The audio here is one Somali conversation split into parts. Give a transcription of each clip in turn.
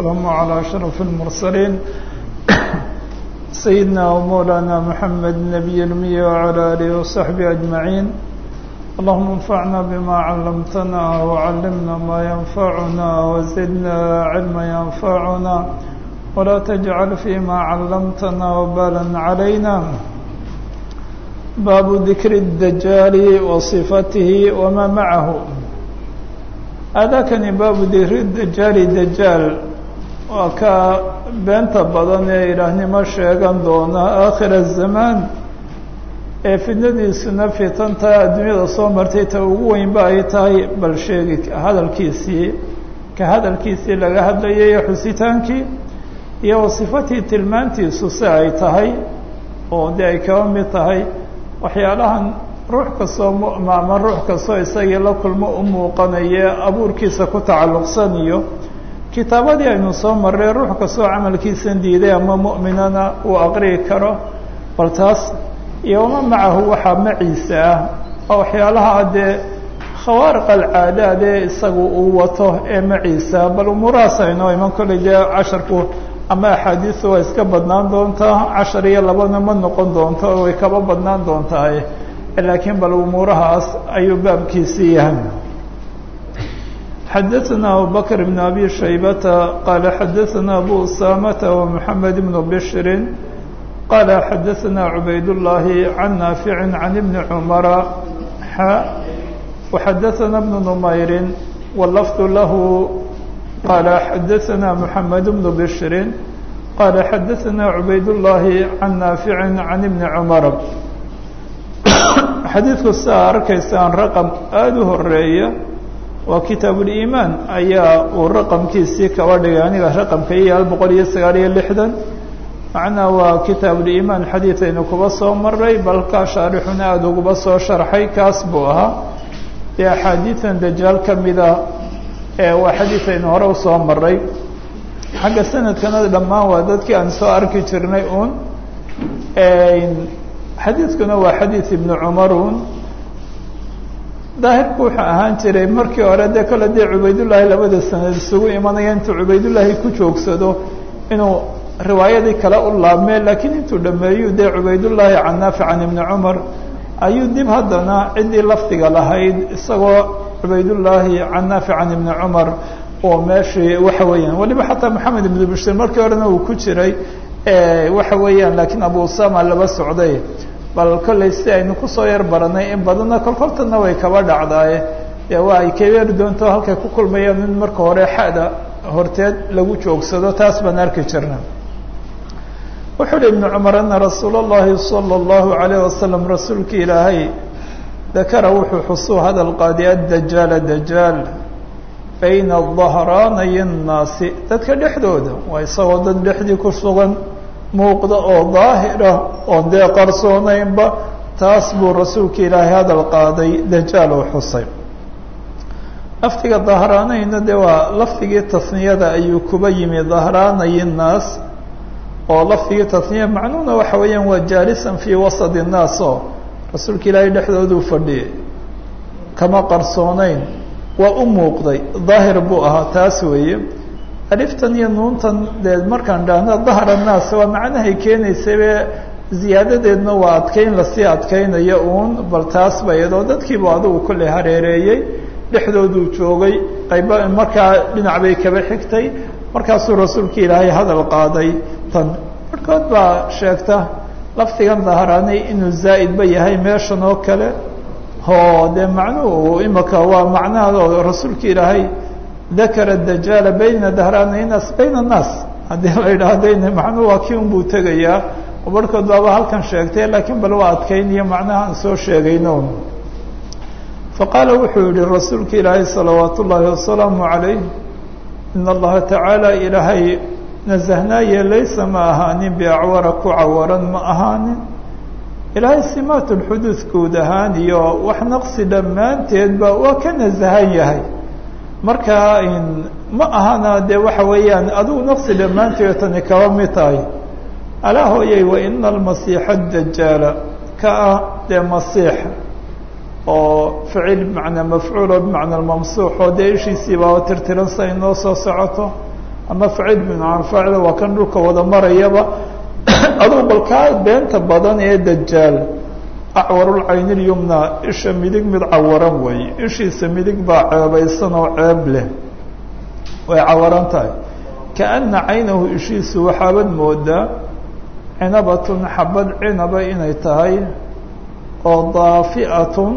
السلام على أشرف المرسلين سيدنا ومولانا محمد النبي الأمي وعلى آله وصحبه أجمعين اللهم انفعنا بما علمتنا وعلمنا ما ينفعنا وزدنا علما ينفعنا ولا تجعل فيما علمتنا وبالا علينا باب ذكر الدجال وصفته وما معه aadaakani baabu dikri dajaali dajaal waa ka beenta badan ee ilaahnimo sheegan doona aakhira zamaan ee fidnadiisuna fitanta adduunyada soo martay ta ugu weynba ay tahay bal sheegi hadalkiisii ka hadalkiisii laga hadlayay xusitaankii iyo wasifatii tilmaantiisu si ay tahay oo dee ay kaba mid tahay waxyaalahan ruux kastoo mu'ma ama ruux kastoo isagii la kulmo u muuqanaye abuurkiisa ku tacalluqsan iyo kitaabadii aynu soo marray ruux kastoo camalkiisan diiday ama mu'minana uu aqri'i karo bal taas iyo wama macahu waxaa maciisa ah oo waxyaalaha dee khawaariq alcaadaad ee isagu uu wato ee maciisa bal umuurahaas aynoo iman kolley dee casharku ama axaadiisu waa iska badnaan doontaa cashar iyo labana ma noqon doonto oo way kaba badnaan doontaa laakiin bal umuurahaas ayuu baabkiisii yahay xadaثna abubakr بn abi shaybata qaala xadaثna abu usamata ومحamed بn bshri qaala xadaثna cubayd الlahi can naafici can ibni cumara xa وxadaثna bn nmayri wlafd lahu qaala xadaثna mحamed bn bshri qaala xadaثna cubayd الlahi can naafici can ibni cumara xadiidku sidaa arkaysaan raqam aada u horeeya waa kitaabuliimaan ayaa uu raqamkiisii kaba dhigay aniga raqamka iyo hal boqol iyo sagaal iyo lixdan macnaa waa kitaabuliimaan xadiid aynu kuba soo maray balkaa shaarixuna aada uguba soo sharxay kaas buu ahaa dee axaadiidan dajaal ka mida ee waa xadiid aynu hore usoo maray xagga sanadkana dhammaan waa dadkii aan soo arki jirnay uun xadiidkuna waa xadiid ibnu cumarun daahirku wuxuu ahaan jiray markii hore dee kole dee cubaydullaahi labada sanad isugu imanaya intuu cubaydullaahi ku joogsado inuu riwaayadii kale u laabmee laakiin intuu dhameeyu dee cubaydullaahi can naafic can ibni cumar ayuu dib haddana ciddii lafdiga lahayd isagoo cubaydullaahi can naafic can ibni cumar oo meeshii waxa weeyaan waliba xataa maxamed ibnu bishir markii horena uu ku jiray waxa weeyaan laakiin abu usama laba socday bal kollay si aynu kusoo yar baranay in badanna kolkoltana way kaba dhacdaaye dee waa ay kabeeri doonto halkay ku kulmayaan in marka hore xada horteed lagu joogsado taas baan arki jirna wuxuu uhi ibnu cumar ana rasuula اllahi salى اllahu alayh wasalam rasuulka ilaahay dakara wuxuu xusuu hadal qaadi addajaala dajaal bayna dahraanay الnaasi dadka dhexdooda waa isagoo dad dhexdii ku sugan muuqda oo daahira oon dee qarsoonaynba taas buu rasuulka ilaahay hadal qaaday dajaal oo xusay lafdiga dahraanayna dee waa lafdigii tasniyada ayuu kuba yimi dahraanay الnaas oo lafdigii tasniya macnuhuna waxa weeyaan waa jaalisan fii wasad الnaas oo rasuulka ilaahay dhexdooduu fadhiyay kama qarsoonayn waa u muuqday daahir buu ahaa taas weeye aliftan iyo nuuntan dee markaan dhahno dahra naas waa macnahay keenaysabe ziyaadadeedna waa adkeyn lasii adkeynayo uun bal taas ba iyadoo dadkiibu adigu kolley hareereeyey dhexdooduu joogay qayba markaa dhinac bay kaba xigtay markaasuu rasuulka ilaahay hadal qaaday tan markood baa sheegta lafdigan dahraanay inuu zaa'idba yahay meeshan oo kale oo dee macnuhu imaka waa macnaha rasuulka ilaahay dakara dajaala bayna dahraanay naas bayna annaas haddii la yidhaahdo macnuhu waa kii unbuu tegayaa oo barhkood baaba halkan sheegtay laakiin bal waa adkeyniyo macnaha aan soo sheegayno faqaala wuxuu yihi rasuulka ilaahay salawaat ullaahi wasalaamu calayh in allaha tacaala ilaahay nasahnaaye laysa ma ahaanin biacwara ku cawaran ma ahaanin ilaahay simaat lxuduud guud ahaan iyo wax naqsi dhammaanteedba waa ka nasahan yahay marka ma ahana dee waxa weeyaan adigu naqsi dhammaanteed tani kaba mid tahay alaa hooyay wa ina almasiixa dajaala ka ah dee masiix oo ficil bimacnaa mafcuulo bimacna mamsuux oo dee ishiisii baaba tirtiran sa inoo soo socoto ama faciil bimacna faacil waa kan dhulka wada marayaba aduu balkaa beenta badan ee dajaal acwarulcayni lyumna isha midig mid cawaran weeye ishiisa midig baa ceebaysan oo ceeb leh way cawaran tahay kaana caynahu ishiisu waxaabad moodaa cinabatun xabad cinaba inay tahay oo daafi'atun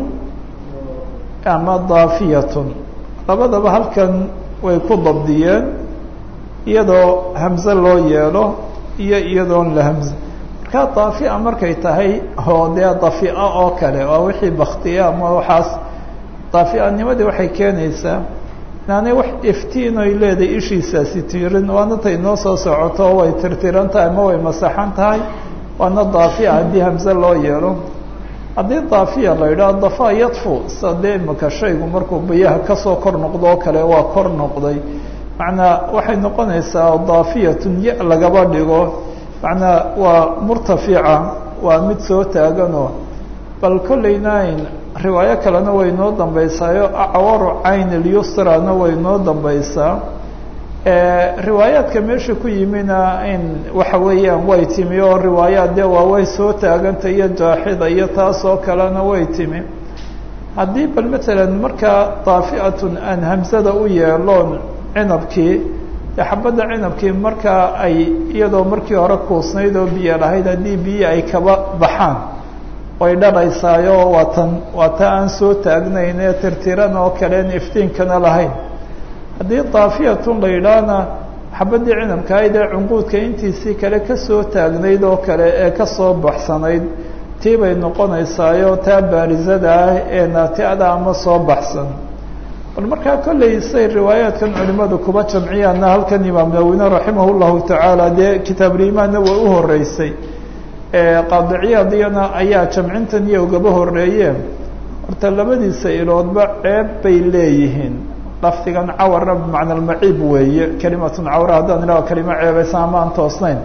ama daafiyatun labadaba halkan way ku dabdiyeen iyadoo hamze loo yeelo iyo iyadoon la hamze markaa daafia markay tahay oo dee dafia oo kale waa wixii baktiya ama waxaas daafianimadii waxay keenaysaa inaanay wax iftiin oy leedahay ishiisaasi tiirin waana tay noo soo socoto way tirtiran tahay ama way masaxan tahay waana daafia haddii hamze loo yeelo haddii daafiya la yidhaho dafa yadfu sa dee imika shaygu markuu biyaha kasoo kor noqdo oo kale waa kor noqday macnaa waxay noqonaysaa daafiyatun ya lagaba dhigo macnaa waa murtafica waa mid soo taaganoo bal kollaynayn riwaayo kalena way noo dambaysaayo acwaru cayn ilyusrana way noo dambaysaa riwaayaadka meesha ku yimina in waxa weeyaan way timi oo riwaayaad dee waa way soo taaganta iyo jaaxida iyo taas oo kalena way timi haddii bal matalan markaa daafi'atun aan hamsada u yeeloon cinabkii dee xabadda cinabkii markaa ay iyadoo markii hore kuusnayd oo biyo lahayd haddii biyi ay kaba baxaan way dhalaysaayo waa tan waa ta aan soo taagnayn ee tirtiran oo kaleen iftiinkana lahayn haddii daafiyatun la yidhaahna xabaddii cinabka ayd ee cunquudka intiisii kale kasoo taagnayd oo kale ee kasoo baxsanayd tii bay noqonaysaayo taa baarisada ah ee naati-ada ama soo baxsan bal markaa kollay say riwaayaadkan culimadu kuba jamciyaana halkan imaam nawine raximah llahu tacaala dee kitaabulimaanna way u horeysay qaadiciyadiyana ayaa jamcintan iyo ugaba horeeyeen horta labadiisa iloodba ceeb bay leeyihiin lafdigan cawarna bimacna almaciib weeye kelimatun cawra haddaan idhaho kelimo ceebaysan ama aan toosnayn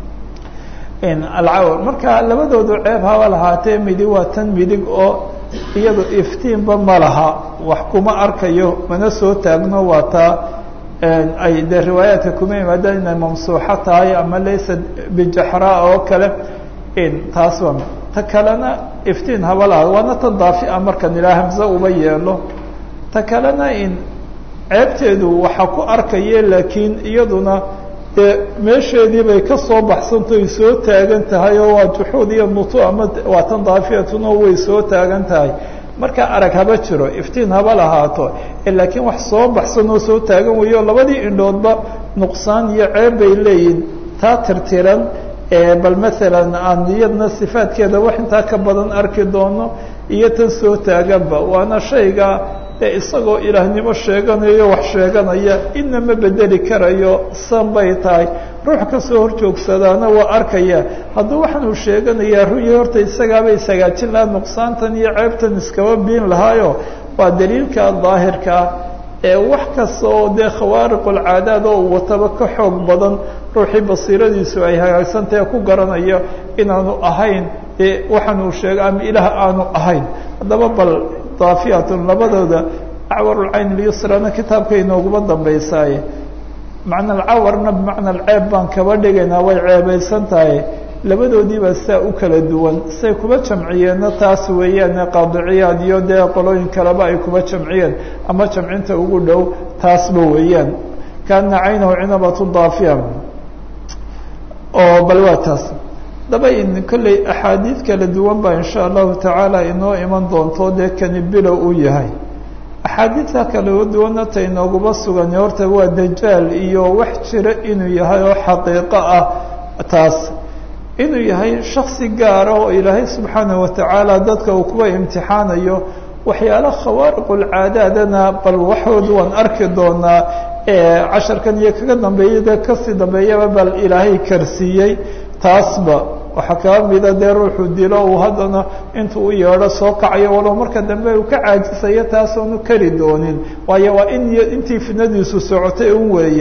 alcawr marka labadoodu ceeb haba lahaatee midig waa tan midig oo iyado iftiinba ma laha wax kuma arkayo mana soo taagno waa taa ay dee riwaayaadka kuma yimaadaan inay mamsuuxo tahay ama laysa bijaxraa oo kale taas waa ta kalena iftiin haba lahaad waana tan daafia markan ilaa hamse uba yeelo ta kalena in ceebteedu waxaa ku arkaye laakiin iyaduna dee meesheedii bay ka soo baxsantahay soo taagan tahay oo waa juxuud iyo nutu ama waa tan daafiyatun oo way soo taagan tahay marka arag haba jiro iftiin haba lahaato laakiin wax soo baxsan oo soo taagan weyo labadii indhoodba nuqsaan iyo ceeb bay leeyihin taa tirtiran bal maalan aan iyadna sifaadkeeda wax intaa ka badan arki doono iyo tan soo taaganba waana shayga isagoo ilaahnimo sheeganayo wax sheeganaya inama bedeli karayo san bay tahay ruux kasoo hor joogsadaana waa arkaya hadduu waxaan uu sheeganayaa ruyi horta isagaaba ishagaajin lahaa nuqsaantan iyo ceebtan iskaba biin lahaayo waa daliilka daahirkaa ee wax kasta oo dee khawaariqulcaadaad oo wataba ka xoog badan ruuxii basiiradiisu ay hagaagsantahe ku garanayo inaanu ahayn ee waxaan uu sheegay ama ilaah aanu ahayn haddaba bal daafiyatun labadooda acwarulcayn lyusrana kitaabka inooguma dambaysaaye macna alcawarna bimacna alceeb baan kaba dhigaynaa way ceebaysan tahay labadoodiibaa saa u kala duwan say kuba jamciyeenna taas weeyaane qaadiciyaad iyo dee qolooyin kaleba ay kuba jamciyeen ama jamcinta ugu dhow taasba weeyaan kaana caynahu cinabatu daafiya oo bal waa taas daba in kolley axaadiid kala duwan baa insha allahu tacaala inoo iman doonto dee kani bilow uu yahay axaadiidta kala duwanna ta inooguma sugan horta waa dajaal iyo wax jira inuu yahay oo xaqiiqo ah taas inuu yahay shaksi gaara oo ilaahay subxaanahu watacaala dadka uu kuwa imtixaanayo waxyaala khawaariqulcaadaadana bal waxood waan arki doonaa casharkan iyo kaga dambeeya dee kasii dambeeyaba bal ilaahay karsiiyey taasba waxaa kaba mida dee ruuxuu dilo uu haddana intuu u yeedho soo kacayo walow marka dambe uu ka caajisayo taasoonu kari doonin waayo waa in intii fidnadiisu socotay un weeye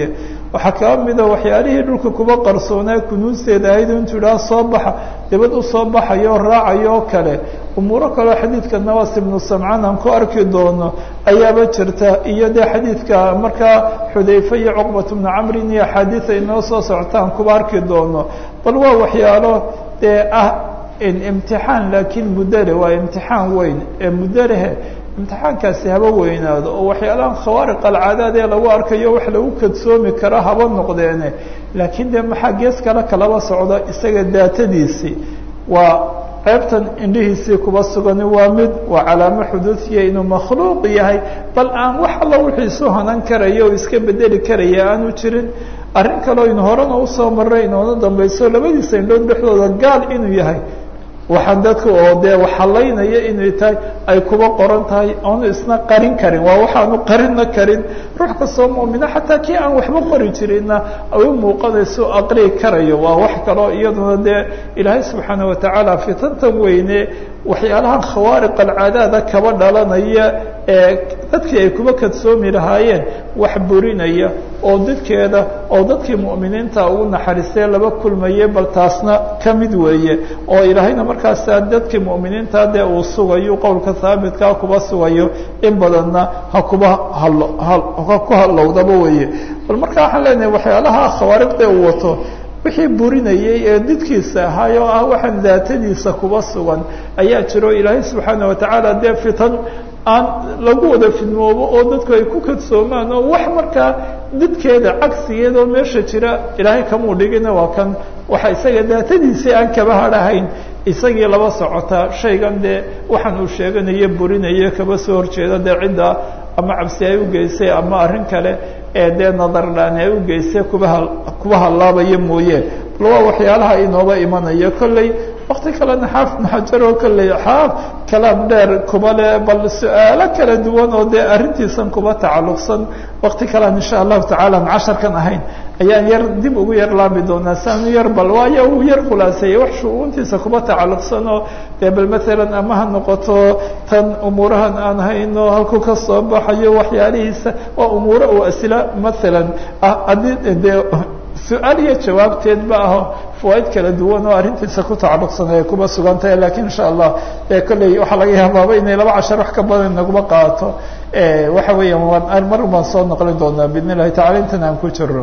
waxaa kaa mida waxyaalihii dhulka kuba qarsoonaa kunuusteeda ahayd intuu idhaha soo baxa dibad u soo baxayo raacayo oo kale umuuro kaleo xadiidka nawas ibnu samcaan aan ku arki doono ayaaba jirta iyo dee xadiidka markaa xudayfe iyo cuqbat bnu camrin iyo axaadiida inoo soo socotaan kuba arki doono bal waa waxyaalo dee ah imtixaan laakiin muddale waa imtixaan weyn ee muddalehe imtixaankaasi haba weynaado oo waxyaalahan khawaariq alcaadaad ee lagu arkayo wax lagu kadsoomi karo haba noqdeene laakiin dee maxaa gees kale kalaba socda isaga daatadiisii waa ceebtan indhihiisii kuba sugani waa mid waa calaamo xuduudiya inuu makhluuq yahay bal aan wax alla wixii isu hanan karaya oo iska bedeli karaya aanu jirin arrin kaleo in horena usoo maray inoona dambayso labadiisa indhood dhexdooda gaal inuu yahay waxaan dadka oo dee waxalaynaya inay tahay ay kuba qoran tahay oonu isna qarin karin waa waxaanu qarinna karin ruux kastoo mu'mina xataa kii aan waxba qori jirinna ay u muuqanayso aqrii karayo waa wax kaloo iyaduna dee ilaahay subxaana watacaala fitantan weyne waxyaalahan khawaariq alcaadaada kaba dhalanaya ee dadkii ay kuba kadsoomi lahaayeen wax burinaya oo dadkeeda oo dadkii mu'miniinta ugu naxariistee laba kulmaye bal taasna ka mid weeye oo ilaahayna markaasa dadkii mu'miniinta dee uu sugayo qowlka haabitka kuba sugayo in badanna ha kuba halo ha ku hallowdaba weeye bal marka waxaan leenahay waxyaalaha khawaariqda uu wato wixii burinayay ee didkiisa ahaay oo ah waxaan daatadiisa kuba sugan ayaa jiro ilaahay subxaana watacaala dee fitan aan lagu wada fidmoobo oo dadku ay ku kadsoomaan oo wax markaa didkeeda cagsigeeda oo meesha jira ilaahay kamuu dhigina waa kan waxa isaga daatadiisii aan kaba hadhahayn isagii laba socota shaygan dee waxaan uu sheeganayo burinayo kaba soo horjeeda dee cidda ama cabsi ay u geysay ama arrin kale ee dee nadardhaani ay u geysay kuba kuba hallaabaya mooye bal waa waxyaalaha inooba imanayo kolley wakti kalena xaafid maxajar oo kolley xaaf kalaam dheer kuba le bal su-aalo kala duwan oo dee arrintiisan kuba tacalluqsan wakti kalean insha allahu tacala an casharkan ahayn ayaan yar dib ugu yar laabi doonaa saanu yar bal waayo uu yar khulaaseeyey wax shu'uuntiisa kuba tacalluqsan oo dee bal maalan ama ha noqoto tan umuurahan aan hayno halkuu ka soo baxayo waxyaalihiisa waa umuuro uu asila maalan haddii dee su-aal iyo jawaabteedba aho fawaaid kala duwan oo arrintiisa ku tacalluqsan ay kuba sugan tahay lakiin insha allah e kolley waxaa laga yaabaaba inay laba cashar wax ka badan naguma qaato waxa weeyaan waan mar baan soo noqlin doonaa bidn illahi tacala intan aan ku jiro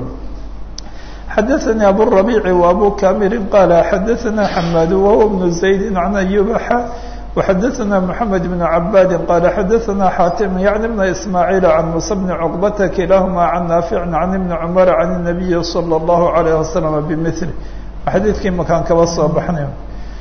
xadaثnي abu الربيع وabu kamiri qala xadaثna xmad wahuwa بن زayd عan أyubaxa وxadaثna محamed بن cabاdi qala xadaثna xatim yعni بn ismاعيل عan muسى بن cqbata kilahma عan naafiع عan iبn cmr عan النabiyi slى الlaه عalيه وasلم bmثl xadiidkii makaan kaba soo baxnay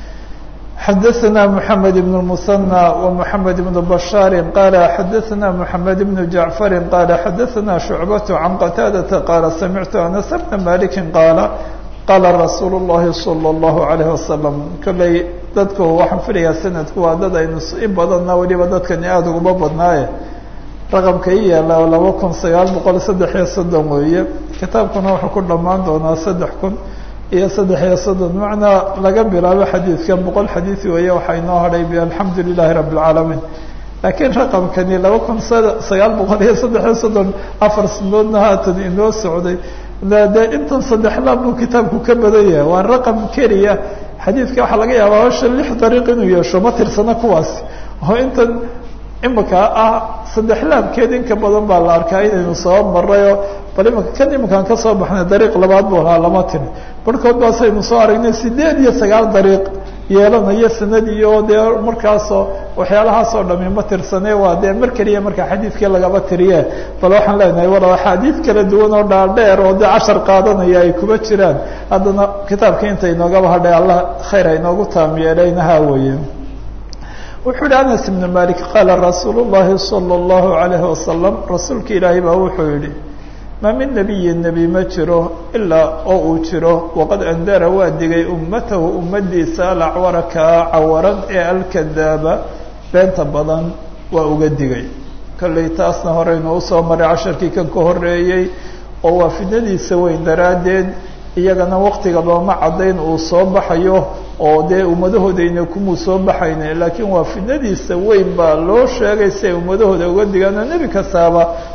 xadaثna محamed بن المثنى ومحamed بن بشhاar qala xadaثna محamed بن جaعفr qala xadaثna شhuعbaة عan qتاadةa qala samictu أنس بna maliki qaala qaala rasuul الlahi slى الlaه عalيه وasلم kolley dadku waxaan filayaa sanadku waa dad aynu in badanna weliba dadkani aada uguma badnaaye raqamka i yaala laba kun sagaal boqol saddex iyo soddon weeye kitaabkuna wuxuu ku dhammaan doonaa saddex kun iyo saddex iyo soddon macnaa laga bilaabo xadiidkan boqol xadiid weeye waxaa inoo hadhay alxamdu lilahi rabi اlcaalamiin laakiin raqamkani laba kun sagaal boqol iyo saddex iyo soddon afar sanadoodna haatan inoo socday de intan saddex laab buu kitaabku ka badan yahay waa raqam keliya xadiidka waxaa laga yaabaa hosha lix dariiq inuu yeesho ma tirsana kuwaas oo intan imika ah saddex laabkeed inka badan baa la arkaa inaynu soo marayoo bal imika kan imikaan ka soo baxnay dariiq labaad buu lahaa lama tiri barhkood baasaynu soo aragnay sideed iyo sagaal dariiq yeelanayo sanadii oo dee markaasoo waxyaalahaasoo dhami ma tirsane waa dee mar keliya markaa xadiidkii lagaba tiriye bal waxaan leenahay wala axaadiid kala duwan oo dhaadheer oo dee cashar qaadanaya ay kuma jiraan haddana kitaabka inta inoogaba hadhay allah khayr ha inoogu taam yeelaynaha weeye wuxuu yihi anas ibnu malik qaala rasuulu llahi salى اllahu alayhi wasalam rasuulka ilaahay baa wuxuu yihi ma min nebiyi nebi ma jiro ilaa oo uu jiro waqad andara waa digay ummatahu ummadiisa alacwara kaa cawaran ee alkadaaba beenta badan waa uga digay kolley taasna horeynu usoo maray casharkii kan ka horeeyey oo waa fidnadiisa weyn daraaddeed iyagana waktiga looma caddayn uu soo baxayo oo dee ummadahoodayna kumuu soo baxayne laakiin waa fidnadiisa weyn baa loo sheegay si ay ummadahooda uga digaan oo nebi kastaaba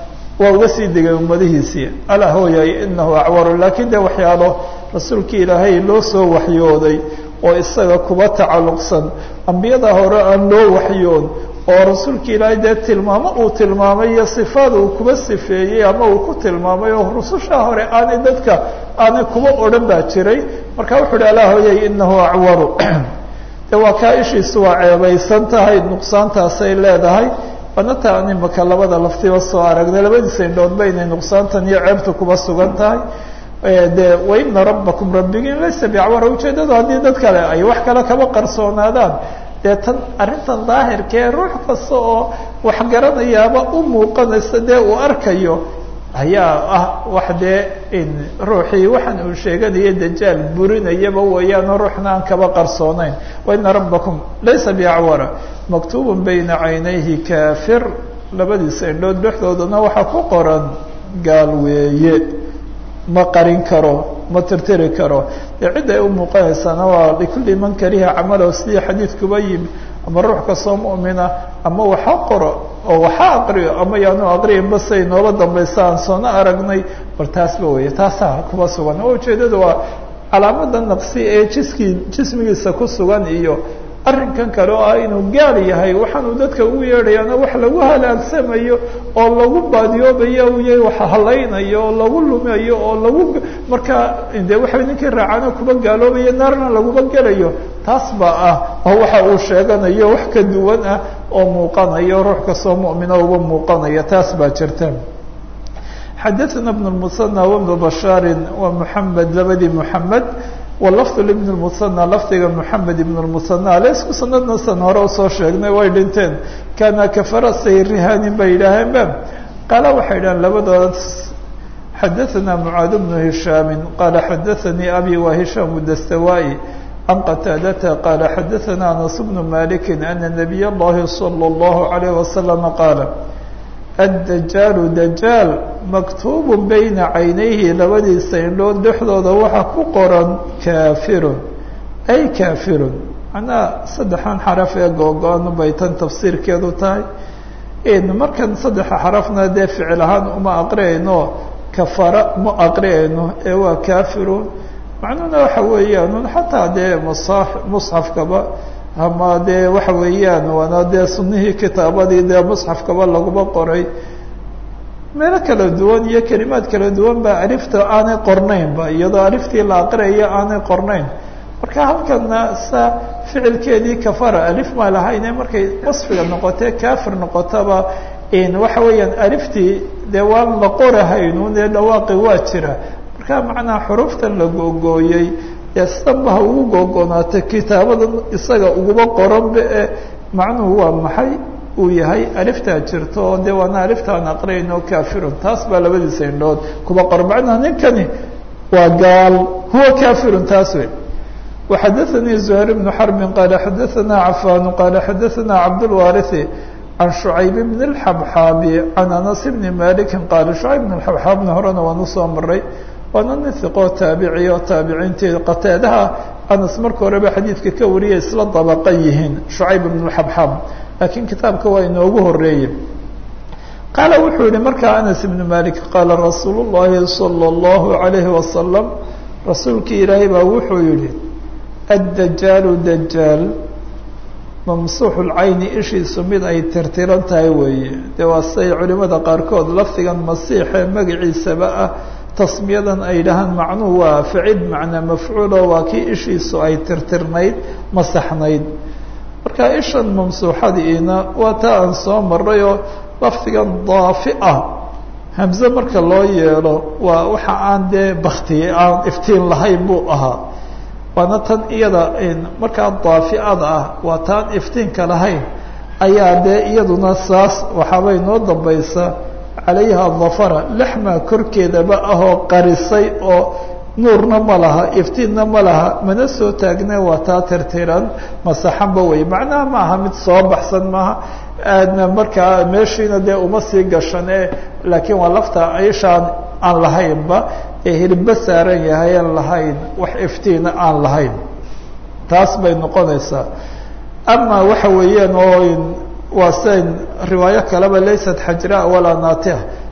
waa uga sii degay ummadihiisii alaa hooyay inahu acwaru laakiin de waxyaalo rasuulkii ilaahay loo soo waxyooday oo isaga kuba tacalluqsan ambiyada hore aan loo waxyoon oo rasuulka ilaahay dee tilmaamo uu tilmaamay iyo sifaad uu kuba sifeeyey ama uu ku tilmaamay oo rususha hore aanay dadka aanay kuba odhan baa jiray marka wuxu uhi alaa hooyay inahu acwaru de waa kaa ishiisu waa ceebaysan tahay nuqsaantaasay leedahay banata an imaka labada laftiba soo aragnay labadiisa indhoodba inay nuqsaantan iyo ceebta kuba sugan tahay de waina rabbakum rabbigiin laysa bicawara ujeedadu haddii dad kale ay wax kale kaba qarsoonaadaan dee tan arrintan daahirkee ruux kasta oo wax garanayaaba u muuqanaysa dee uu arkayo ayaa ah wax dee ruuxii waxaan uu sheeganaya dajaal burinayaba weeyaano ruuxna aan kaba qarsoonayn waina rabbakum laysa biacwara maktuubun bayna caynayhi kaafir labadiisa indhood dhexdoodana waxaa ku qoran gaal weeye ma qarin karo ma tirtiri karo dee cidda ay u muuqanaysaana waa likulli man kariha camalow sidii xadiidkuba yimi ama ruux kastoo mu'mina ama waxa qoro oo waxa aqriyo ama yaanu aqriyanba say nooba dambaysa aan soona aragnay bal taasba weeye taasaa kuba sugan oo ujeedada waa calaamada naqsi ee jiskii jismigiisa ku sugan iyo arrinkan kale oo ah inuu gaal yahay waxaanuu dadka ugu yeedhayaana wax lagu halaagsamayo oo lagu baadiyoobayo u yahay wax halaynayo oo lagu lumayo oo lagu markaa de waxay ninkii raacana kuba gaaloobayo naarna laguma gelayo taas baa ah oo waxa uu sheeganayo wax ka duwan ah oo muuqanayo ruux kastoo mu'mino uba muuqanaya taas baa jirta xadaثna بن المثنى وبن بشhاar wa محamed labadii محamed wlafd ibn اmusanى lafdiga moxamed ibn اmusanى ale isku sanadna san hore usoo sheegnay way dhinteen kana kafarasay rihanin bay yidhaaheen ba qaala waxay idhaheen labadooda xadaثna mعaad bnu hishaami qala xadaثanii abi wa hishaam dastawai can qataadata qala xadaثna anas bnu maliki ana nabiy اllahi salى اllahu عalayه waslama qaala addajaalu dajaal maktuubu bayna caynayhi labadiisa indhood dhexdooda waxaa ku qoran kaafirun ay kaafirun macnaha saddexan xaraf ee googo-an bay tan tafsiirkeedu tahay markan saddexa xarafna dee ficil ahaan uma aqriyayno kafara ma aqriyayno ee waa kaafirun macnuhuna waxa weeyaan xataa dee musa musxafkaba ama dee waxa weeyaan waana dee sunihii kitaabadii dee musxafkaba laguma qoray meelo kala duwan iyo kelimaad kala duwan ba alifta aanay qornaynba iyadoo aliftii la aqriyayo aanay qornayn marka halkana sa ficilkeedii kafara alif ma lahayne markay wasfiga noqotee kafir noqotaba waxa weeyaan aliftii dee waan la qorahaynu dee dhawaaqi waa jira marka macnaha xuruuftan la googooyey dee sidanba ha ugu googonaatay kitaabadan isaga uguma qoranba e macnuhu waa maxay uu yahay aliftaa jirto oo dee waana aliftaan aqriyayno kafirun taas baa labadiisa indhood kuba qoran macnaha ninkani waa gaal huwa kafirun taas wey وxadaثnii زهير بن حرب qال xadaثna عفان qال xadaثna cabdالوارثi عن شعayب بن الحبحاaب عن أنس بن مالك qال شعayب بن الحبحاaبna horena waan usoo maray waana nin iqoo taabici oo taabiciintii qateedaha anas marka horeba xadiidka ka wariyay isla dabaqa yihiin shucayb ibn xabxab laakiin kitaabka waa inoogu horeeye qaala wuxuu yihi markaa anas ibnu malik qaala rasuul llahi salى اllahu عalayhi wasalam rasuulkii ilaahay baa wuxuu yihi addajaalu dajaal mamsuuxu lcayni ishiisu mid ay tirtiran tahay weeye dee waa siday culimada qaarkood lafdigan masiixee magaciisaba ah tasmiyadan ay dhahaan macnuhu waa ficil macnaa mafcuulo waa kii ishiisu ay tirtirnayd masaxnayd marka ishan mamsuuxadiina waa taa aan soo marayoo lafdigan daafi ah hamze marka loo yeelo waa waxa aan dee baktiye aan iftiin lahayn buu ahaa waana tan iyada markaa daafiada ah waa taan iftiinka lahayn ayaa dee iyaduna saas waxaabay noo dambaysa calayha dafara lexmaa korkeedaba ahoo qarisay oo nuurna ma laha iftiinna ma laha mana soo taagne waa taa tirtiran masaxanba wey macnaha ma aha mid soo baxsan maaha aadna markaa meeshiina dee uma sii gashane laakiin waa lafta ishaan aan lahaynba ee hilibba saaran yahay aan lahayn wax iftiina aan lahayn taas bay noqonaysaa ama waxa weeyaan oo waa sidayn riwaayo kaleba laysat xajraa walaa naatiha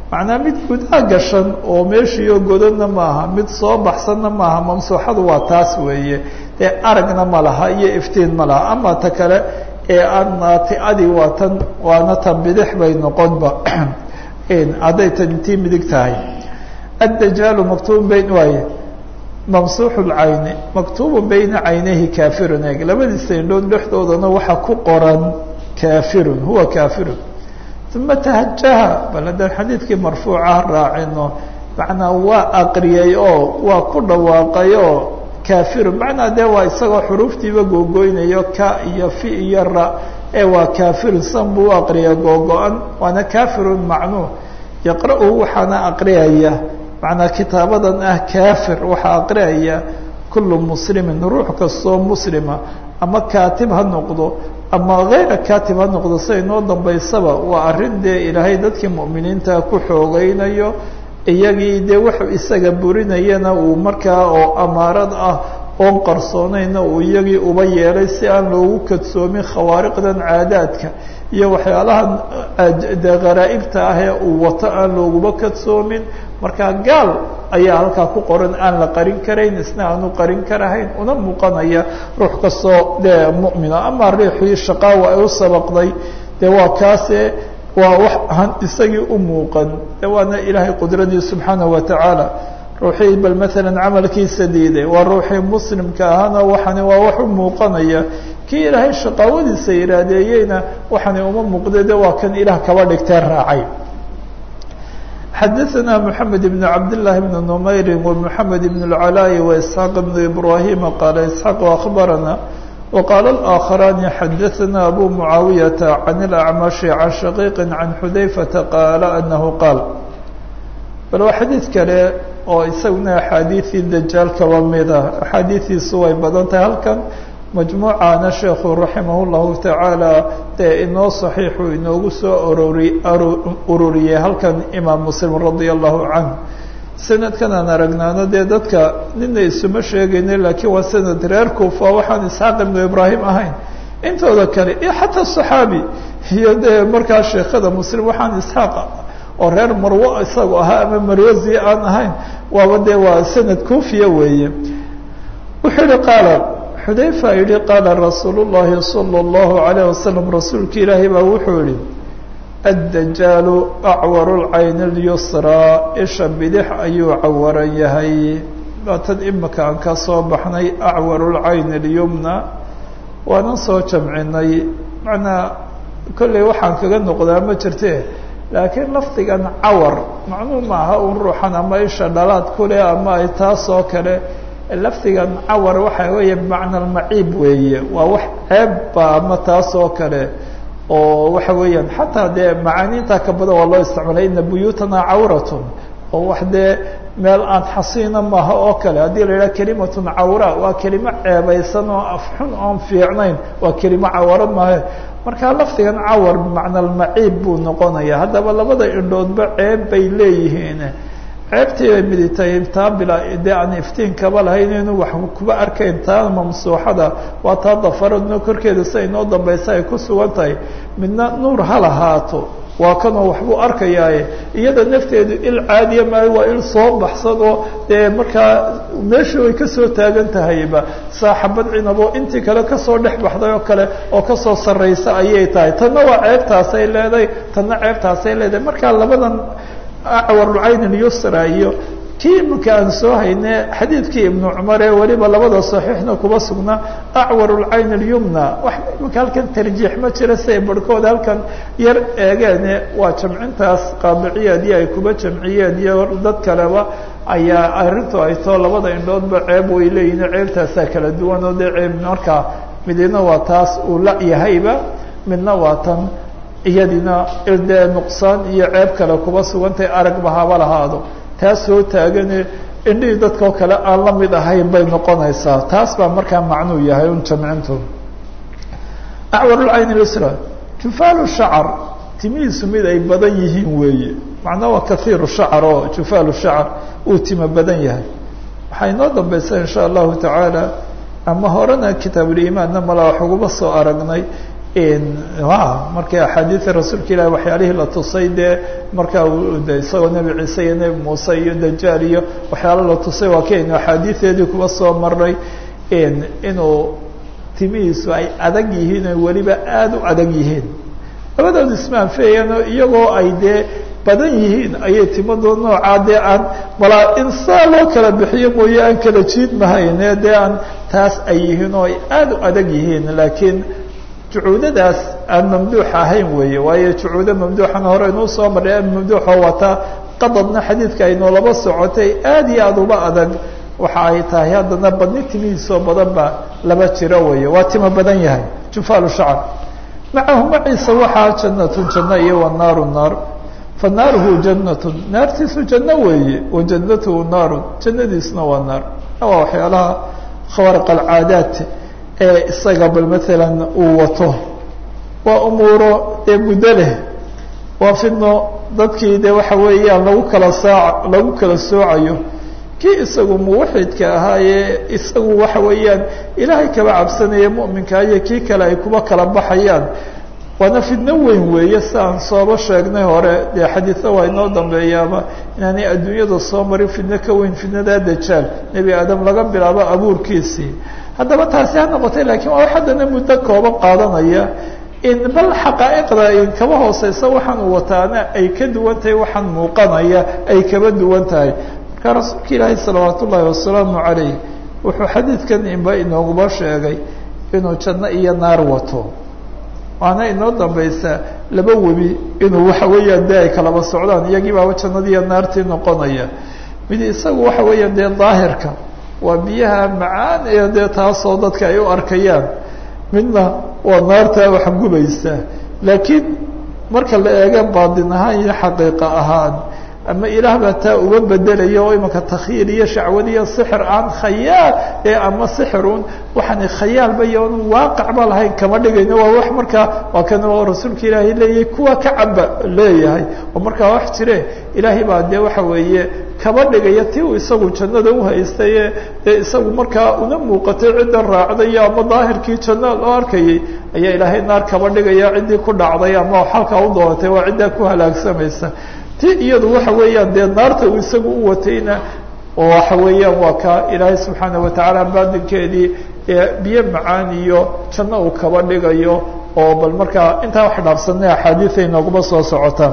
macnaa mid gudaa gashan oo meeshiiyo godadna maaha mid soo baxsanna maaha mamsuuxadu waa taas weeye dee aragna ma laha iyo iftiin ma laha ama ta kale ee aan naati-adii waa tan waana tan bidix bay noqonba hadday tan tii midig tahay addajaalu maktuubun bayn waaye mamsuuxu lcayni maktuubun bayna caynayhi kaafirun eeg labadiisa indhood dhexdoodana waxaa ku qoran kaafirun huwa kaafirun uma tahajaha bal haddaan xadiidkii marfuuca raacino macnaa waa aqriyay oo waa ku dhawaaqay oo kaafirun macnaa dee waa isagoo xuruuftiiba googoynayo ka iyo fi iyo ra ee waa kaafirun san buu u aqriya googo-an waana kaafirun macnuu yaqra-u waxaana aqriyaya macnaa kitaabadan ah kaafir waxaa aqriyaya kullu muslimin ruux kastoo muslima ama kaatib ha noqdo ama kayra kaatib ha noqdo siday noo dambaysaba waa arrin dee ilaahay dadkii mu'miniinta ku xoogeynayo iyagii dee wuxuu isaga burinayana uu markaa oo amaarad ah oon qarsoonayna uu iyagii uba yeelay si aan loogu kadsoomin khawaariqdan caadaadka iyo waxyaalaha dee kharaa'ibta ah ee uu wato aan looguba kadsoomin markaa gaal ayaa halkaa ku qoran aan la qarin karayn isna aanu qarin karahayn una muuqanaya ruux kastoo dee mu'mina ama riixii shaqaawa ay u sabaqday dee waa kaase waa wax aan isagii u muuqan de waana ilaahay qudradii subxaanahu watacaala ruuxii bal maalan camalkiisa diiday waa ruuxii muslimka ahana waxani waa wax u muuqanaya kii ilaahay shaqaawadiisa iraadeeyeyna waxani uma muuqda de waa kan ilaah kaba dhigtee raacay xadaثna mحamed بn cabd لlahi بn نmayri ومحamed بn العلاء وإسحاaq بn إbrahima qaala isحاaq أخbarana وqاl الآkخrاni xadaثna abu mعaawiyaةa عan الأعmaشhi عan shaقيq عan xudayfata qaala anahu qaal bal waa xadiid kale oo isaguna axaadiiثii dajaal kaba mida axaadiiثiisu way badan tahay halkan majmuucaana sheekhu raximah اllahu tacaala dee inoo saxiixu inoogu soo orori ururiyey halkan imaam muslim radia allahu canh sanadkan aan aragnaano dee dadka nina isuma sheegayna laakiin waa sanad reer kuufa waxaan isxaaq ibnu ibraahim ahayn intooda kale iyo xataa saxaabi iyo dee markaa sheekhada muslim waxaan isxaaq oo reer marwo isagu ahaa ama marwazi aan ahayn waaba dee waa sanad kuufiya weeye wuxuu yihi qaala xudayfa yihi qaala rasuulu llahi salى اllahu alayh wasalam rasuulka ilaahay baa wuxuu yihi addajaalu acwaru lcayni اlyusraa isha bidix ayuu cawaran yahay baatan imika aan ka soo baxnay acwaru lcayni اlyumna waanan soo jamcinay macnaa kolley waxaan kaga noqdaa ma jirte laakiin lafdigan cawar macnuu maaha un ruuxan ama isha dhalaad kule ama ay taas oo kale lafdigan cawar waxa weeye bimacna almaciib weeye waa wax ceebba ama taas oo kale oo waxa weeyaan xataa dee macaaniinta ka badan waa loo isticmaalay ina buyuutana cawratun oo wax dee meel aan xasiina maaha oo kale haddii la yidhaha kelimatun cawra waa kelimo ceebaysan oo afxun oon fiicnayn waa kelimo cawarad maahe marka lafdigan cawar bimacna almaciib buu noqonaya haddaba labada indhoodba ceeb bay leeyihiin ceebtii bay miditahay taa bila dee aan iftiin kaba lahayn inu wax kuba arkayn taa mamsuuxada waa taa dafaradno korkeeda si ay noo dambaysa ay ku sugan tahay midna nuur ha lahaato waa kanoo waxbuu arkayaaye iyada nafteedu il caadiya maayo waa il soo baxsan oo dee markaa meeshii way kasoo taagan tahayba saaxabad cinabo intii kale kasoo dhex baxday oo kale oo kasoo sarraysa ayay tahay tanna waa ceebtaasay leedahay tanna ceebtaasay leedahay marka labadan acwarulcayn ilyusra iyo kii iminka aan soo hayne xadiidkii ibnu cumar ee weliba labada saxiixna kuba sugnaa acwar lcayn اlyumna wax iminka halkan tarjiix ma jira siay barhkooda halkan yar eegeene waa jamcintaas qaadiciyaadii ay kuba jamciyeen iyo dad kaleba ayaa arrintu ay too labada indhoodba ceeb way leeyihin ceebtaasaa kala duwan oo dee ceeb markaa midina waa taas uu la yahayba midna waa tan iyadina dee nuqsaan iyo ceeb kale kuba sugantahay aragba haba lahaado taas soo taagane indhihii dadkao kale aan la mid ahayn bay noqonaysaa taas baa markaa macnuu yahay un jamcintu acwarulcayn lisra jufaalu shacar timihiisu mid ay badan yihiin weeye macnaa waa kaiiru shacar oo jufaalu shacar uu timo badan yahay waxaa inoo dambaysa insha allahu tacaala ama horena kitaabulimaanna mala wax uguma soo aragnay markii axaadiida rasuulka ilahi waxyaalihii la tusay dee markaa de isagoo nebi ciise iyo nebi muuse iyo dajaal iyo waxyaala la tusay waa kaynu axaadiideedii kuba soo maray inuu timihiisu ay adag yihiin o weliba aada u adag yihiin labadooda ismaanfeeyano iyagoo ay dee badan yihiin ayay timado noocaa dee aan malaa in saa loo kala bixiyo mooye aan kala jiid mahayne dee aan taas ay yihiin oo ay aada u adag yihiin laakiin jucuudadaas aan mamduux ahayn weeye waayo jucuudo mamduuxana hore inuu soo marray mamduuxoo wata qadadna xadiidka aynoo laba socotay aada iyo aada uba adag waxa ay tahay haddana badni timihiisoo badan ba laba jiro weeye waa timo badan yahay jufaalu shacr macahu maciisa waxaa jannatun janno iyo wa naaru naar fa naaruhu jannatun naartiisu janno weeye wa jannatuhu naarun jannadiisuna waa naar waa waxyaalaha khawaariq alcaadaat ee isaga bal maalan uu wato waa umuuro dee muddo leh waa fidno dadkii de waxa weeyaan lagu kala saac lagu kala soocayo kii isagu muwaxidka ahaayee isagu waxa weeyaan ilaahay kaba cabsanaya mu'minka iyo kii kale ay kuba kala baxayaan waana fidno weyn weeye si aan sooba sheegnay hore dee xadiida waa inoo dambeeyaaba inaanay adduunyada soo marin fidno ka weyn fidnadaa dajaal nebi aadam laga bilaabo abuurkiisii haddaba taasi ha noqotay lakiin waa haddana muddo kooban qaadanaya in bal xaqaa'iqda in kaba hooseysa waxaan uu wataana ay ka duwan tahay waxaan muuqanaya ay kaba duwan tahay marka rasuulka ilaahi salawaat ullaahi wasalaamu calayh wuxuu xadiidkan inba inooguba sheegay inuu janno iyo naar wato waana inoo dambaysa laba webi inuu waxa weeyaan dee ay kalaba socdaan iyagii baaba jannadiiyo naartii noqonaya mid isagu waxa weeyaan dee daahirka waa biyaha macaan ee dee taasoo dadka ay u arkayaan midna waa naartaa wax gubaysa laakiin marka la eega baadin ahaan iyo xaqiiqa ahaan ama ilaah baa taa uga bedelaya oo imanka takhiir iyo shacwad iyo sixir aan khayaal ee ama sixirun waxaan khayaalba iyo n waaqicba lahayn kama dhigayno waa wax markaa waa kan oo rasuulka ilaahay leeyahay kuwa ka caba leeyahay oo markaa wax jire ilaahay baa dee waxa weeye kaba dhigaya ti uu isagu jannada uhaystaye ee isagu markaa una muuqatay cidda raacdayo ama daahirkii janno loo arkayay ayaa ilaahay naar kaba dhigaya ciddii ku dhacday ama xalkaa u doonatay waa ciddaa ku halaagsamaysa ti iyadu waxa weeyaan dee naarta uu isagu u watayna waxa weeyaan waa ka ilaahay subxaana watacaala baadinkeedii biyo macaan iyo janno uu kaba dhigayo oo bal markaa intaa wax dhaafsanay axaadiiay nooguma soo socotaan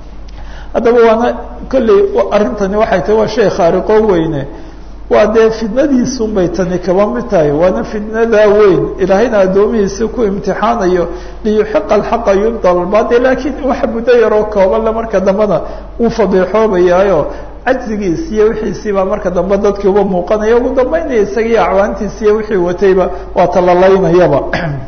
haddaba waana kolley arrintani waxay tahay waa shay khaariqo weyne waa dee fidnadiisun bay tani kaba mid tahay waana fidnadaa weyn ilaahayna addoomihiisi ku imtixaanayo liyuxiqa alxaqa yubdal albaatil laakiin waxa muddo yaroo koobanle marka dambena uu fadeexoobayaayo cajzigiis iyo wixiisii baa marka dambe dadkii uba muuqanaya ugu dambeynaya isagiiyo acwaantiisi iyo wixii watayba waa talalaynayaba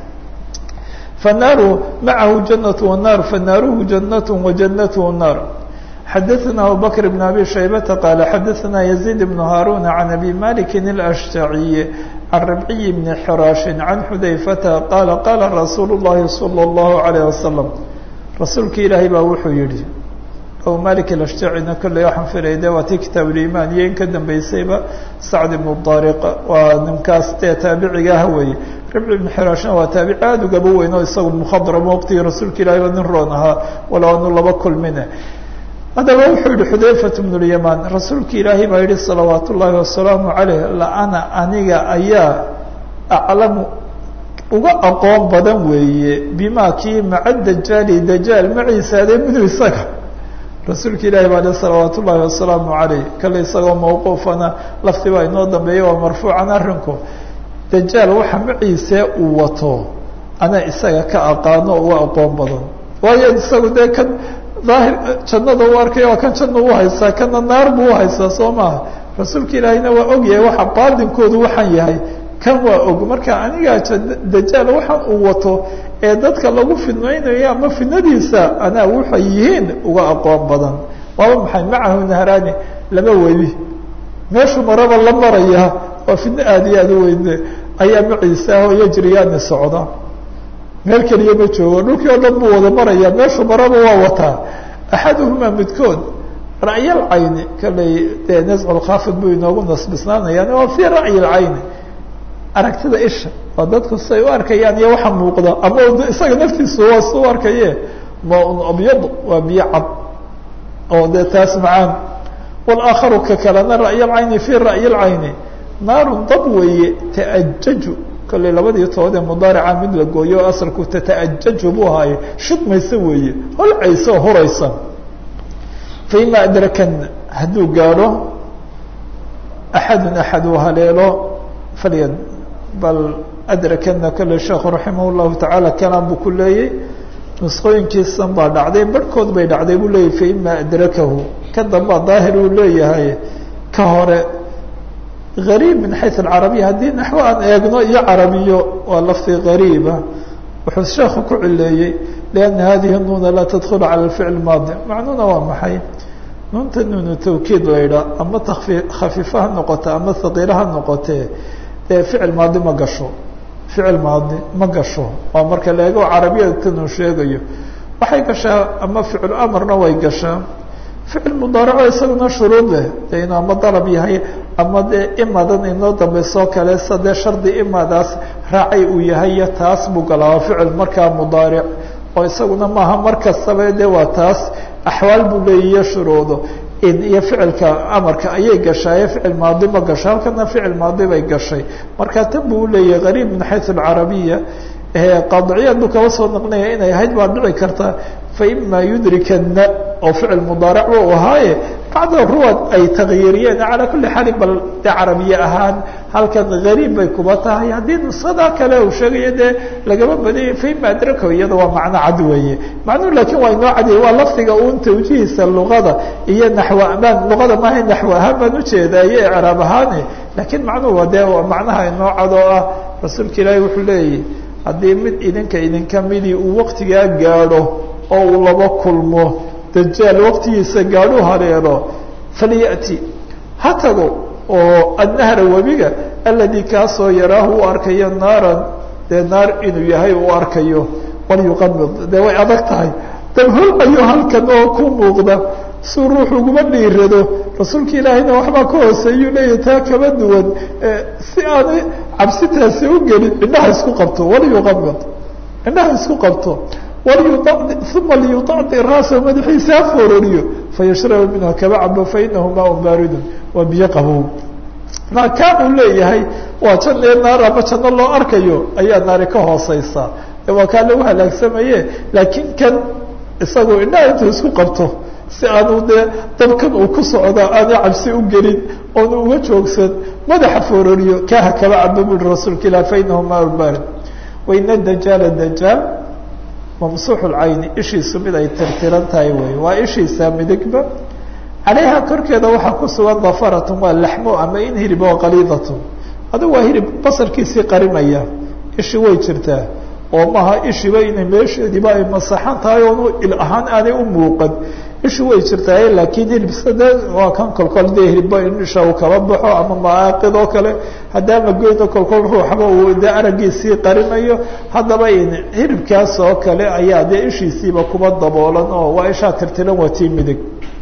fanaaru macahu janatu wanaar fanaaruhu janat wajanatuhu naar xadaثna abubakr بn abi shaybata qaala xadaثna yaزيid بn haarun can abi maliki اlأshtaciy can rabciyi bni xiraashi can xudayfata qaala qaala rasuulu الlahi salى الlahu عalيه wasalam rasuulka ilaahay baa wuxuu yihi abu malik alashjacina kolley waxaan filay de waa tii kitaab ulimaan iyo in ka dambeysayba sacd ibnu daariq waa ninkaas dee taabiciga ah weeye ribci ibnu xiraashna waa taabici aada ugaba weyn oo isagu mukhadramo waqtigii rasuulka ilahi ba nin roon ahaa walow anu laba kulmine haddaba wuxuu yihi xudayfat bnu lyamaan rasuulka ilaahay baa yihi salawaat ullaahi wasalaamu caleyh laana aniga ayaa aclamu uga aqoon badan weeye bima kii maca dajaali dajaal maciisaade midu isaga rasuulka ilaahi baa le salawaat ullaahi wasalaamu caleyh kale isagoo mawquufana lafti baa inoo dambeeya waa marfuucan arrinku dajaal waxa maciisee uu wato anaa isaga ka aqaano uga aqoon badan waayo isagu dee kan daahir jannada u arkay waa kan janna u haysaa kana naar buu uhaysaa soo maaha rasuulka ilaahiyna waa og yahay waxa baadinkoodu waxaan yahay kan waa og marka anigaa dajaal waxaan uu wato ee dadka lagu fidmaynayo ama fidnadiisa anaa waxay yihiin uga aqoon badan waaba maxay macahu nahrani laba weli meeshu maraba la maraya waa fidno aada iyo aada u weyne ayaa maciisa oo yajriyaani socda meel keliya ma joogo dhulkii oo dhan buu wada maraya meeshu maraba waa wataa axaduhumaa midkood ra'yal cayni kaley dee nascu lkhaafid buu inoogu nasbisnaanayaan waa fii ra'yi lcayni aragtida isha oo dadku siay u arkayaan iyo waxa muuqda ama isaga naftiisu waa si u arkaye maaun abyad waa biyo cad oo dee taas macaan wاlaakharu ka kalena ra'y اlcayni fi ra'yi اlcayni naarun dab weeye taajaju kolley labadii tood ee mudaarica mid la gooyo o asalku tata'ajaju buu ahaaye shidmaysa weeye holcaysa oo horaysa faima adrakan hadduu gaadho axadun axad uu haleelo falyad bal adrakana kolley sheekhu raximah اllahu tacaala kalaan buu ku leeyey nusqooyinkiisan baa dhacday barhkood bay dhacday buu leeyahy faima adrakahu ka dambaa daahir uu leeyahay ka hore gariib min xayu alcarabiya haddii naxwo aan eegno iyo carabiyo waa lafdi gariiba wuxuu sheekhu ku cileeyey lianna hadihi nuuna laa tadkhulu cala alficl maadi macnuuna waa maxay nuunta nuunu tawkiid laydhaa ama takfi khafiifa ha noqote ama haqiila ha noqotee dee ficil maadi ma gasho ficil maadi ma gasho waa marka la eego carabiyada tanuu sheegayo waxay gashaa ama ficil amarna way gashaa ficil mudaaraco isaguna shuruud leh de inuu ama dalab yahay ama dee imadan inoo dambeysoo kale sa dee shardi imadaas raacay uu yahay iyo taas buu galaa waa ficil markaa mudaaric oo isaguna maaha mar kastaba de waa taas axwaal buu leeyiyo shuruudo in iyo ficilka amarka ayay gashaaye ficil maadi ma gasho halkana ficil maadi bay gashay marka tan buu uleeyahay qariib min xayu alcarabiya qaadiciyaad buu kaba soo naqnaya inay ahayd baa dhici karta faima yudrikana oo ficil mudaaric u ahaaye bacda ruwad ay takyiiriyeen calaa kuli xaalin bal de carabiye ahaan halkan gariib bay kuba tahay haddii nusada kale uu sheegayo dee lagama badanya faima adrako iyada waa macno cad weeye macnuhu laakiin waa inoo cadiya waa lafdiga uun tawjihiisa luqada iyo naxw amaan luqada maaha naxw ahaan baan ujeedaa iyo icraab ahaane laakiin macnuhu waa dee macnaha inoo cad oo ah rasuulka ilaahi wuxuu leeyahy haddii mid idinka idinka midii uu waktigaa gaadho oo uu laba kulmo dajaal waqtigiisa gaadhu hareero falyati ha tago oo annahra webiga aladi kaasoo yaraahu u arkayo naaran dee naar inuu yahay uu arkayo walyuqamid dee way adag tahay dabholcayo halkan oo ku muuqda suu ruux uguma dhiirado rasuulka ilaahayna waxbaa ka hooseeyuu leeyahy taa kama duwan si aanay cabsitaasi u gelin indhaha isku qabto walyuqamid indhaha isku qabto uma liyuطacdi raasa madaxiisa ha foororiyo fayashraba minha kaba cabo fainahu maaun baaridun waa biyo qabow maa kaa uu leeyahay waa jan ee naar ama janno loo arkayo ayaa naari ka hooseysa waa kaa lagu halaagsamaye laakiin kan isagoo indhaha intuu isku qabto si aanu dee dabkan uu ku socda aanu cabsi u gelin oonu uga joogsan madaxa foororiyo kaaha kaba cabo bui rasuulka ilah fainahu maaun baarid waina dajaala dajaal mamsuuxu lcayni ishiisu mid ay tirtiran tahay wey waa ishiisa midigba calayha korkeeda waxaa ku sugan dafaratun waa laxmo ama in hirib oo qaliidatun adigu waa hirib basarkiisii qarinaya ishi way jirtaa oo maaha ishiba inay meesheediiba ay masaxan tahay oonu il ahaan aanay u muuqan ishi way jirtaa laakiin hirib sade waa kan kolkol dee hiribba in isha uu kaba baxo ama maaaqid oo kale haddaan la goyno kolkol ruuxba uu dee araggiisii qarinayo haddaba hiribkaas oo kale ayaa dee ishiisiiba kuba daboolan oo waa ishaa tirtiran waa tii midig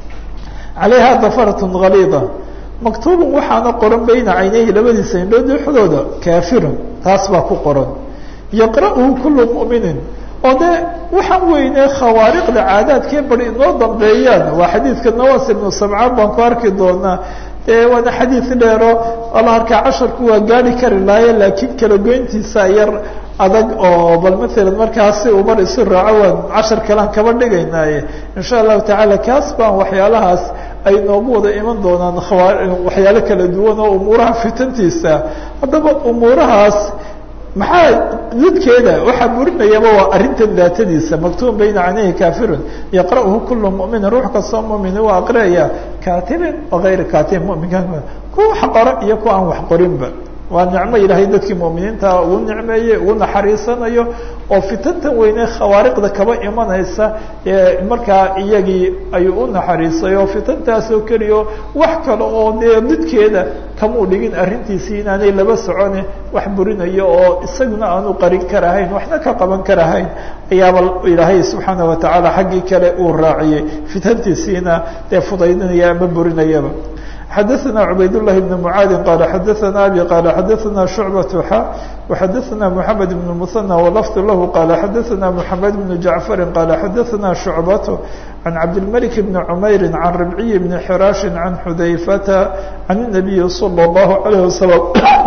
calayha dafaratun haliida maktuubun waxaana qoran bayna caynayhi labadiisa indhood dhexdooda kaafirun taas baa ku qoran yaqra'uhu kulu mu'minin oo dee waxaan weyne khawaariqda caadaadkee bari inoo dambeeyaan waa xadiidka nawas ibnu samcaan baan ku arki doonaa dee waana xadiid dheero ala arkaa casharku waa gaari kari lahaye laakiin kala goyntiisa yar adag oo bal maalan markaasi uu mar isu raaco waan cashar kalean kaba dhigaynaaye insha allahu tacaala kaas baan waxyaalahaas ay noogu wada iman doonaan khawa waxyaalo kala duwan oo umuuraha fitantiisa haddaba umuurahaas maxaa didkeeda waxaa burinayaba waa arrintan daatadiisa maktuub bayna canayhi kafirun yaqra'uhu kulu muminin ruux kastoo mumini waa aqriyaya katibin wagayri katibin muminka kuwa wax qora iyo kuwa aan wax qorinba waa nicmo ilaahay dadkii muminiinta ugu nicmeeyey ugu naxariisanayo oo fitantan weyne khawaariqda kaba imanaysa markaa iyagii ayuu u naxariisay oo fitantaasoo keliyo wax kale oo dee didkeeda kamuu dhigin arrintiisii inaanay laba socone wax burinayo oo isaguna aanu qarin karahayn waxna ka qaban karahayn ayaaba ilaahay subxaana watacaala xaggii kale uu raaciyey fitantiisiina dee fudaydinaya ama burinayaba xadaثna cubayd لlahi بn mعaadi qala xadaثna abi qala xadaثna شhucbaة xa وxadaثna mحamed بn mثنى wlfd lahu qala xadaثna mحamed بn jaعfari qala xadaثna شhucbaة عan cabdالmلك بn cmayri عan ribciy بn xiraaشhi عan xudayfata عan النabiyi slى الlahu عalيه waslم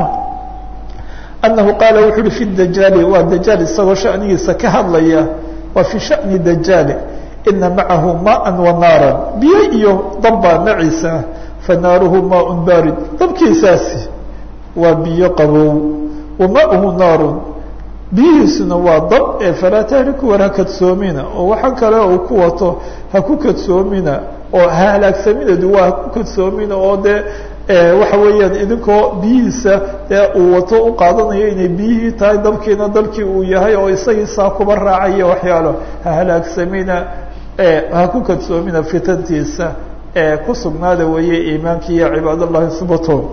anahu qaala wuxu uhi fi dajaali waa dajaal isagoo shanigiisa ka hadlaya waa fi shani dajaali ina macahu maءa wanaaran biyo iyo dabbaa maciisa fanaaruhu maaء barid dabkiisaasi waa biyo qabow wamaauhu naarun biyihiisuna waa dab ee falaa tahriku war ha kadsoomina oo waxa kale uu ku wato ha ku kadsoomina oo ha halaagsaminadu waa ha ku kadsoomina oo dee waxa weeyaan idinkoo biyihiisa dee uu wato u qaadanayo inay biyihii tahay dabkiina dalkii uu yahay oo isagiisaa kuba raacaya waxyaalo ha halaagsamina ha ku kadsoomina fitantiisa ee ku sugnaada weeye iimaanki iyo cibaad allahi subatoon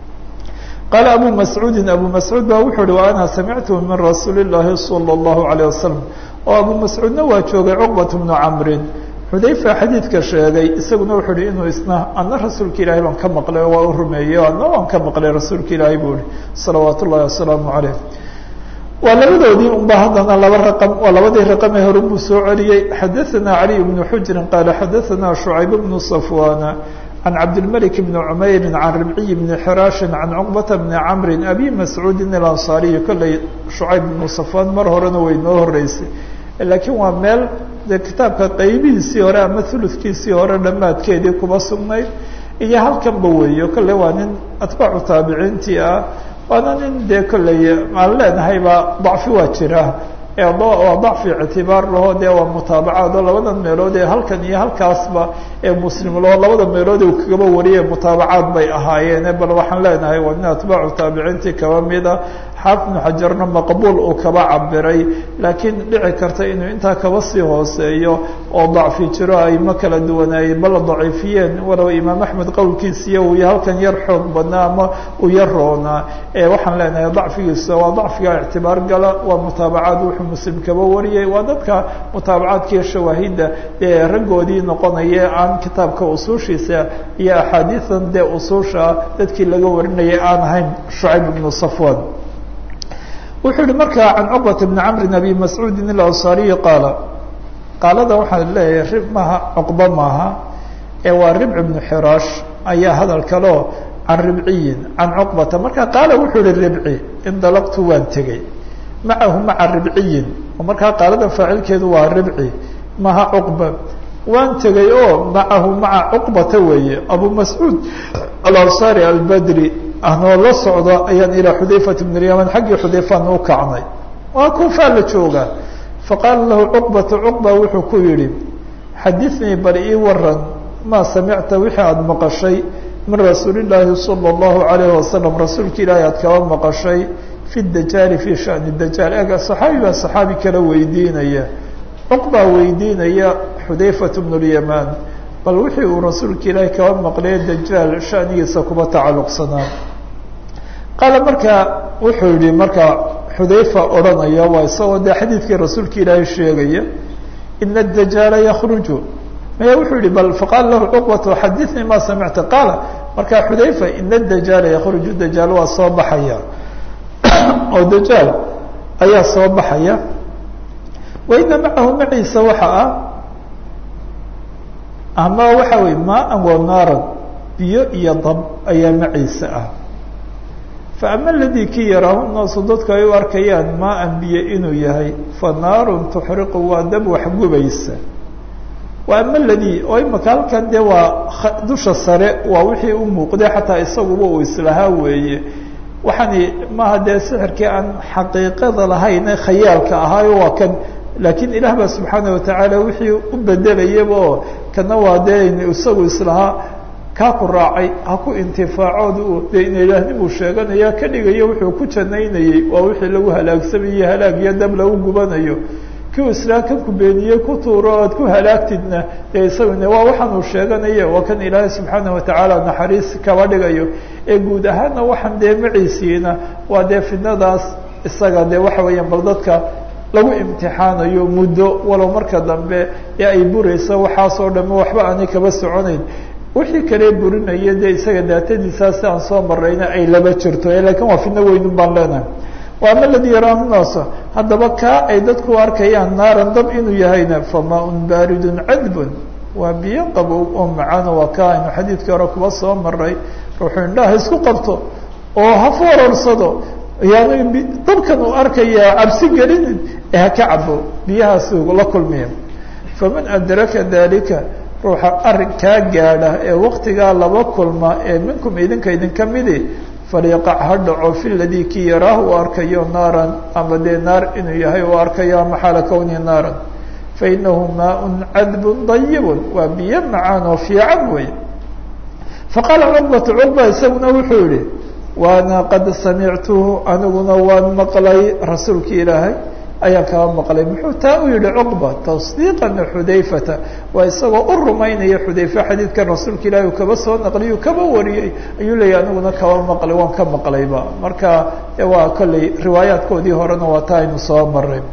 qaala abu mascuudin abu mascuud ba wuxuu uhi wa ana samictu min rasuuli llaahi salى اllahu alayه wasalam oo abu mascuudna waa joogay cuqbat bnu camrin xudayfa xadiidka sheegay isaguna wuxuu uhi inuu isna ana rasuulka ilaahay baan ka maqlay oo waa u rumeeyey ana waan ka maqlay rasuulka ilaahay buu ihi salawaat ullahi wasalaamu calayh waa labadoodii unba haddana laba raqam waa labadii raqamee hore buu soo celiyey xadaثana caliy bnu xujrin qaala xadaثana shucayb bnu safwana can cabdilmلك بn cmayri can ribciy bni xiraashi can cuqbata bni camri abi mascuudi اlanصaariyi kolley shucayb bnu safwan mar horena way noo horeysay laakiin waa meel de kitaabka qaybihiisii hore ama uludkiisii hore dhammaadkeedii kuba sugnayd iyo halkanba weeyo kolley waa nin atbaacu taabiciintii ah waana nin dee kolley aan leenahayba dacfi waa jira waa dacfi ictibaar laho dee waa mutaabacaad oo labadan meelood ee halkan iyo halkaasba ee muslim laho labada meelood uu kagaba wariyay mutaabacaad bay ahaayeene bal waxaan leenahay waa nin atbaacu taabiciintii kaba mida xaafid ibnu xajarna maqbuul uu kaba cabiray laakiin dhici karta inuu intaa kaba sii hooseeyo oo dacfi jiro ay ma kala duwanaayey bala daciifiyeen walow imaam axmed qowlkiisiiyo uu halkan yar xoog badnaa ama uu yar roonaa waxaan leenahay dacfigiisa waa dacfiga ictibaar gala waa mutaabacaad wuxuu muslim kaba wariyey waa dadka mutaabacaadkiiyo shawaahidda ee raggoodii noqonaya aan kitaabka usuushiisa iyo axaadiidan dee usuusha dadkii laga warinayay aan ahayn shucayb ibnu safwan wuxuu yihi markaa can cuqbata bni camrin abi mascuudin ilansaariyi qaala qaalada waxaan leeyahay rib maaha cuqba maaha ee waa ribc bnu xiraash ayaa hadal kaleo can ribciyin can cuqbata marka qaala wuxuu yihi ribci indalaqtu waan tegey macahu maca ribciyin oo markaa qaalada faacilkeedu waa ribci maha cuqba waan tegey oo macahu maca cuqbata weeye abu mascuud alansaari albadri anoo la socda ayaan ilaa xudayfat bn lyaman xaggii xudayfaan u kacnay waa kuufaa la jooga faqaala lahu cuqbatu cuqba wuxuu ku yihi xadiثnii bal ii waran maa samicta wixii aada maqashay min rasuuli llaahi salى اllahu alayhi wasalam rasuulka ilaahi aad kaba maqashay fi dajaali fi shani dajaal ega saxaabi baa saxaabi kala weydiinaya cuqbaa weydiinaya xudayfat bn lyamaan bal wixii uu rasuulka ilaahi kaba maqlay dajaal shanigiisa kuba tacalluqsanaa qaala markaa wuxuu yihi markaa xudayfa odhanaya waa isagoo dee xadiidkii rasuulka ilaahi sheegaya ina adajaala yakruju maya wuxuu yihi bal faqaala lahu cuqbatu xadiثnii ma samicta qaala markaa xudayfa ina dajaala yakruju dajaal waa soo baxaya oo dajaal ayaa soo baxaya wa ina macahu maciisa waxa ah ama waxa weye maa-an wa naaran biyo iyo dab ayaa maciisa ah fa ama aladii ki yaraahu naasu dadku ay u arkayaan maa-an biyo inuu yahay fa naarun tuxriqu waa dab waxgubaysa wa ama aladii oo imaka halkan dee waa dusha sare waa wixii u muuqday xataa isaguba uu islahaa weeye waxaani maaha dee sixirkii aan xaqiiqada lahayne khayaalka ahaayo waa kan laakiin ilaah baa subxaana watacaala wixii u bedelayaba oo kana waa dee isagu islahaa kaa ku raacay ha ku intifaacood dee ina ilaahnimu sheeganaya ka dhigayo wuxuu ku janaynayey waa wixii lagu halaagsamayey halaag iyo dab lagu gubanayo kiu islaam kan ku beeniyey ku tuuro oad ku halaagtidna dee isaguna waa waxaan uu sheeganaya waa kan ilaahay subxaana watacaala naxariis kaba dhigayo ee guud ahaanna waxaan dee maciisiina waa dee fidnadaas isaga dee waxa weeyaan bal dadka lagu imtixaanayo muddo walow marka dambe ee ay burayso waxaasoo dhamme waxba aanay kaba soconayn wixii kale burinaya dee isaga daatadiisaa si aan soo marayna ay laba jirto lakiin waa fidno weynun baan leenahay waama aladii yaraahu naasa haddaba kaa ay dadku arkayaan naaran dab inuu yahayna famaaun baaridun cadbun waa biyo qabow oo macaano waa kaa aynu xadiidkii hore kuba soo maray ruuxuu indhaha isku qabto oo ha foororsado yaani dabkan uu arkayaa cabsi gelinin ee ha ka cabo biyahaasi la kulmiya faman adraka dalika ruuxa arrin kaa gaadha ee waktigaa laba kulma ee minkum idinka idinka midi falyaqac ha dhaco fi ladii kii yaraahu u arkayo naaran ama dee naar inuu yahay uu arkayo ama xaala kowni naaran fainahu maaun cadbun dayibun waa biyo macaan oo fiican wey faqaala cuqbatu cuqba isaguna wuxuu yihi waana qad samictuhu aniguna waan maqlay rasuulki ilaahay ayaan kaba maqlay muxuu taa u yihi cuqba tasdiiqan xudayfata waa isagoo u rumaynaya xudayfe xadiidkan rasuulka ilahi uu kaba soo naqliyu kaba wariyey ayuu leeyahy aniguna kaba maqlay waan ka maqlayba marka waa kolley riwaayaadkoodii horena waa taa aynu soo maray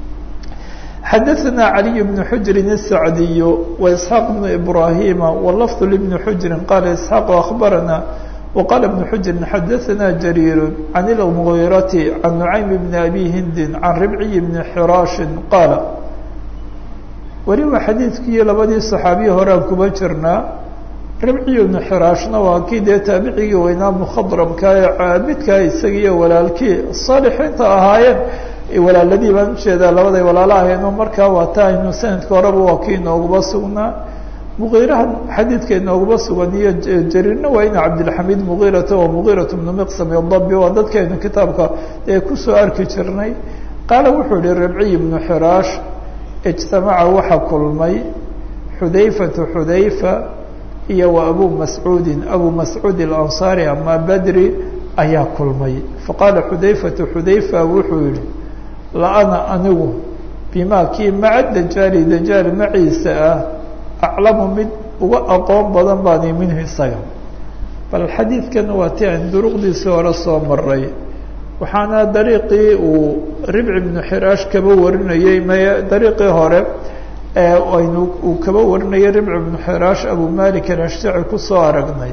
xadaثna عaliي بن xujri الsacdiy وإسحاaq بن إbrahima wlfظ لبن xujri qala isحاaq أخbarana وqala بن xujri xadaثna jrيir عan الmغيرaةi عan نuعaym بn abi hindi عan ribciy بn xiraaشhi qaala weliba xadiidkii labadii صaxaabiyi horean kuba jirnaa ribciy بn xiraashna waa kii dee taabicigii weynaa mkhadramka ee caabidka isagiiyo walaalkii صaalixiinta ahaayeen walaaladii baan ujeedaa labaday walaalo ahayno markaa waa ta aynu sanadka horeba waa kii inooguba sugnaa mugiirahan xadiidka inooguba sugan iyo jariirna waa ina cabdilxamiid mugiirata oo mugiirat bnu miqsam dabi waa dadkaynu kitaabka ee kusoo arki jirnay qaala wuxuu yihi rabciy bnu xiraash ijtamaca waxa kulmay xudayfatu xudayfa iyo wa abu mascuudin abu mascuud alansaari ama badri ayaa kulmay faqaala xudayfatu xudayfa wuxuu yihi la-ana anigu bimaa kii maca dajaali dajaal maciisa ah aclamu mid uga aqoon badan baani minhu isaga bal xadiidkan waa ti aan duruqdiisii hore soo maray waxaana dariiqii uu ribci bnu xiraash kaba warinayey may dariiqii hore aynu uu kaba warinayay ribci bnu xiraash abu malik alashtaci kusoo aragnay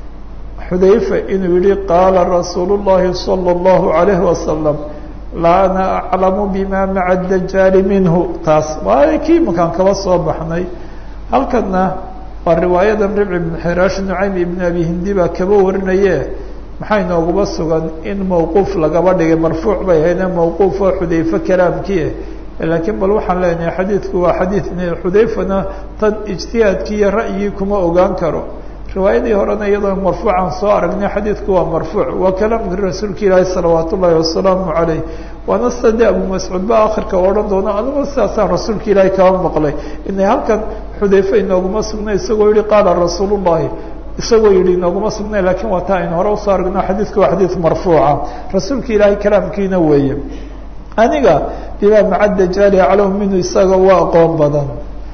xudayfa inuu yihi qaala rasuulu llahi salى اllahu alayhi wasalam la ana aclamu bima maca dajaali minhu taas waa kii makaan kaba soo baxnay halkana waa riwaayadan ribci bn xiraash nucaym ibn abi hindi baa kaba warinaye maxaa inooguba sugan in mawquuf lagaba dhigay marfuuc bay ahaydee mawquuf oo xudayfe kalaamkii laakiin bal waxaan leenahay xadiidku waa xadiid xudayfana tan ijtihaadkii iyo ra'yigii kuma ogaan karo riwaayadii horena iyadoo marfuucan soo aragnay xadiidku waa marfuuc waa kalaamkii rasuulka ilaahi salawaat ullaahi wasalaamu calayh waana sida de abu mascuud ba akhirka odhan doono anigoo sidaasaan rasuulka ilaahi kaba maqlay inay halkan xudayfe inooguma sugnay isagoo yihi qaala rasuulu llahi isagoo yihi inooguma sugnay lakiin waa taa aynu hore usoo aragno xadiidku waa xadiid marfuuca rasuulka ilaahay kalaamkiina weeye aniga bima maca dajaali aclamu minhu isaga waa aqoon badan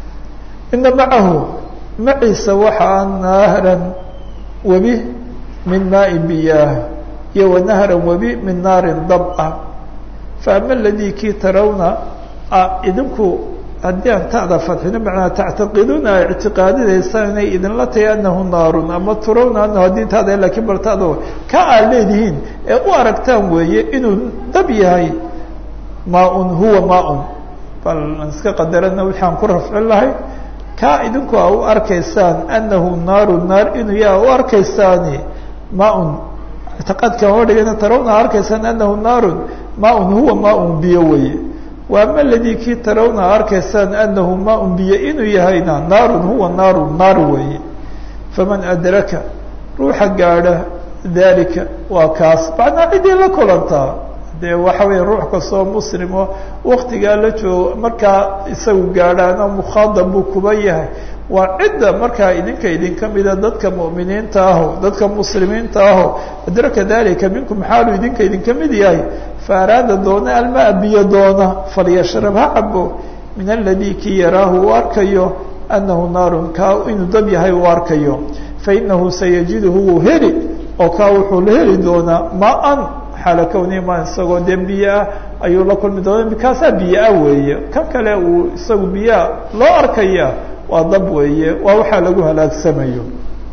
ina macahu maciisa waxaa nahran webi min maain biyaah iyo wanahran webi min naarin dab ah faama aladii kii tarawna idinku haddii aan ta'da fadxino macnaa tactaqiduuna a ictiqaadinaysaan inay idinla tahay anahu naarun ama turawna anahu haddii taada lakiin bal taada ka aad leedihiin ee u aragtaan weeye inuu dab yahay maaun huwa maaun bal iska qadarana waxaan ku rafcin lahay kaa idinku a u arkaysaan anahu naaru naar inuu yaha u arkaysaani maaun ictiqaadkan oo dhigana tarawna arkaysaan anahu naarun maaun huwa maaun biyo weye waama aladii kii tarawna arkaysaan anahu maaun biyo inuu yahayna naarun huwa naaru naar weeye faman adraka ruuxa gaadha dalika waa kaas macnaa ciddii la kulantaa dee waxa weya ruux kastoo muslimo waktigaa la joogo markaa isagu gaadhaana mukhaadab buu kuba yahay waa cidda markaa idinka idinka mida dadka mu'miniinta aho dadka muslimiinta aho adraka dalika minkum xaalu idinka idinka mid yahay faaraada doona almaa biyo doona falyashrab ha cabo min aladii kii yaraahu uu arkayo anahu naarun kaa inuu dab yahay uu arkayo fainahu sayajiduhu wuu heli oo kaa wuxuu la heli doonaa maan xaala kownimaa isagoo dee biyoah ayuu la kulmi doona mikaasaa biyoah weeye kan kale uu isagu biyoa loo arkaya waa dab weeye waa waxaa lagu halaagsamayo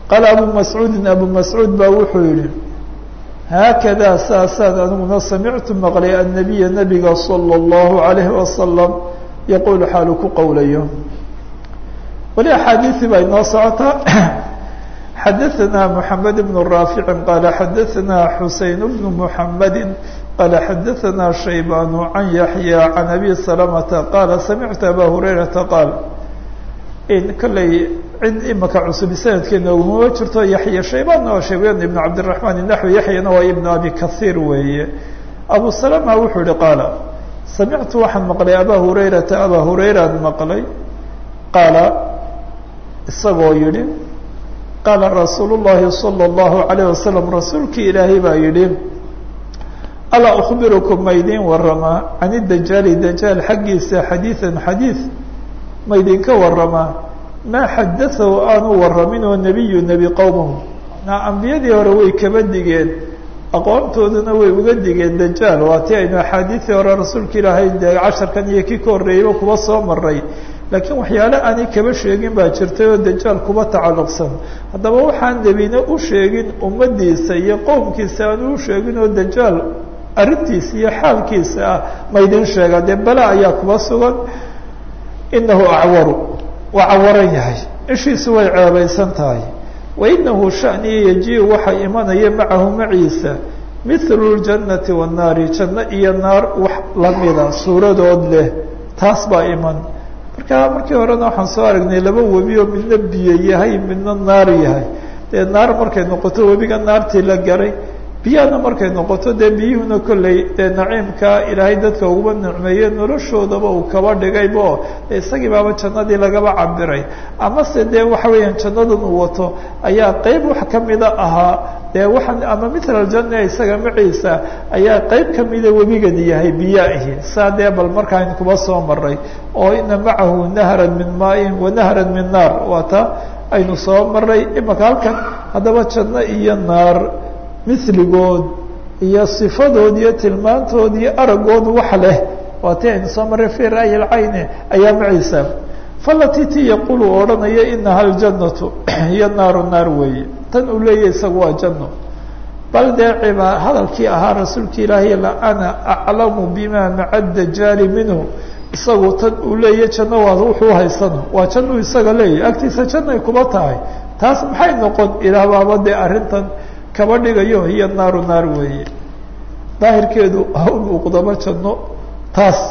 qaala abu mascuudin abu mascuud baa wuxuu yihi haakadaa saasaan aniguna samictu maqlay annabiya nabiga salى اllahu alayhi wasalam yaquulu xaalu ku qowlayo weli axaadiisi baa inoo socotaa xadaثna mحamed بن raafici qaala xadaثna xuseyn bn mحamedi qaala xadaثna shaybaan can yaحya can abi salamata qaala samictu aba hurayrata qaal kolley cid imaka cusub sanadkeena ugumama jirto yaxya shaybaanna waa shaybaan ibn cabdالرaحman naxwi yaxyana waa ibn abi kahiir weeye abu salama wuxuu yihi qaala samictu waxaan maqlay aba hurayrata aba hurayraan maqlay qaala isagoo yihi qaala rasuulu llahi salى اllahu alayh wasalam rasuulkii ilaahay baa yihi alaa ukbirukum ma idin waramaa can idajaali dajaal xaggiisa xadiiثan xadiiث ma idinka waramaa maa xadaahu aanu waramin oo nebiyu nebi qowmahu na ambiyadii hore way kaba digeen aqoontooduna way uga digeen dajaal waa ti aynu axaadiidii hore rasuulka ilaahay dee casharkan iyo kii ka horreeyeyba kuba soo maray laakiin waxyaale aanay kaba sheegin baa jirtay oo dajaal kuba tacalluqsan haddaba waxaan nebina u sheegin ummaddiisa iyo qowmkiisa aanu u sheegin oo dajaal arrintiisa iyo xaalkiisa ah ma idin sheegaa dee bala ayaa kuba sugan inahu acwaru waa cawaran yahay ishiisu way ceebaysan tahay wainahu shaniya yaji-u waxaa imanaya macahu maciisa mithlu ljannati wannaari janno iyo naar wax lamida suuradood leh taas baa iman marka markii horena waxaan soo aragnay laba webi oo midna biyo yahay midna naar yahay dee naar markay noqoto webiga naartii la garay biyahana markay noqoto dee biyuhuna kolley dee naciimka ilaahay dadka uguba nicmeeye noloshoodaba uu kaba dhigaybo isagii baaba jannadii lagaba cabiray amase dee waxa weeyaan jannadan uu wato ayaa qeyb wax kamida ahaa dee waxaan ama mithla aljanna isaga maciisa ayaa qeyb kamida webigan yahay biyo ahi saa dee bal markaan kuba soo maray oo ina macahu nahran min maain wa nahran min naar waa ta aynu soo maray imaka halkan haddaba janno iyo naar miligood iyo sifadood iyo tilmaantood iyo aragood wax leh waa ti aynu soo maray fi ra'yi lcayni ayaa maciisa falati ti yaqulu odhanaya inaha aljannatu iyo naaru naar weeye tan uu leeyahy isagu waa janno bal dee ciba hadalkii ahaa rasuulka ilaahay la ana aclamu bima maca dajaali minhu isagu tan uu leeyahy janno waa wuxuu haysano waa jannu isaga leeyahy agtiisa jannay kuba tahay taas maxay noqon ilaah baaba dee arrintan kaba dhigayo hiyo naaru naar weeye daahirkeedu ha u muuqdaba janno taas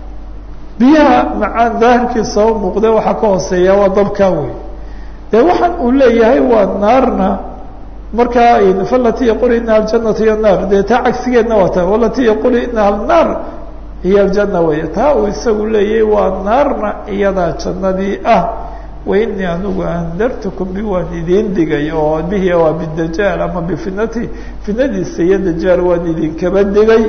biyaha macaan daahirkiisa ha u muuqde waxaa ka hooseeya waa dabkaa wey dee waxaan uu leeyahay waa naarna markaa falati yaqul inaha aljanatu hiyo naar dee taa cagsigeedna waa ta walati yaqul inaha alnaar hiyo aljanna wey taa uu isagu leeyahay waa naarna iyadaa jannadii ah wainii anigu andartukum bi waan idin digay oo bihi waa bidajaal ama bifitnati fitnadiisa iyo dajaal waan idinkaba digay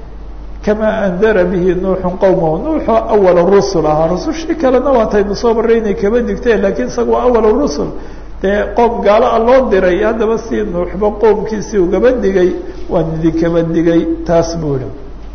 kamaa andara bihi nuuxun qowmahu nuuxu awal rusul ahaa rusushii kalena waataynu soo maray inay kaba digteen lakiin isaga waa awal rusul dee qoom gaalo a loo diray haddaba si nuuxba qoomkiisii ugaba digay waan idinkaba digay taas buu ihi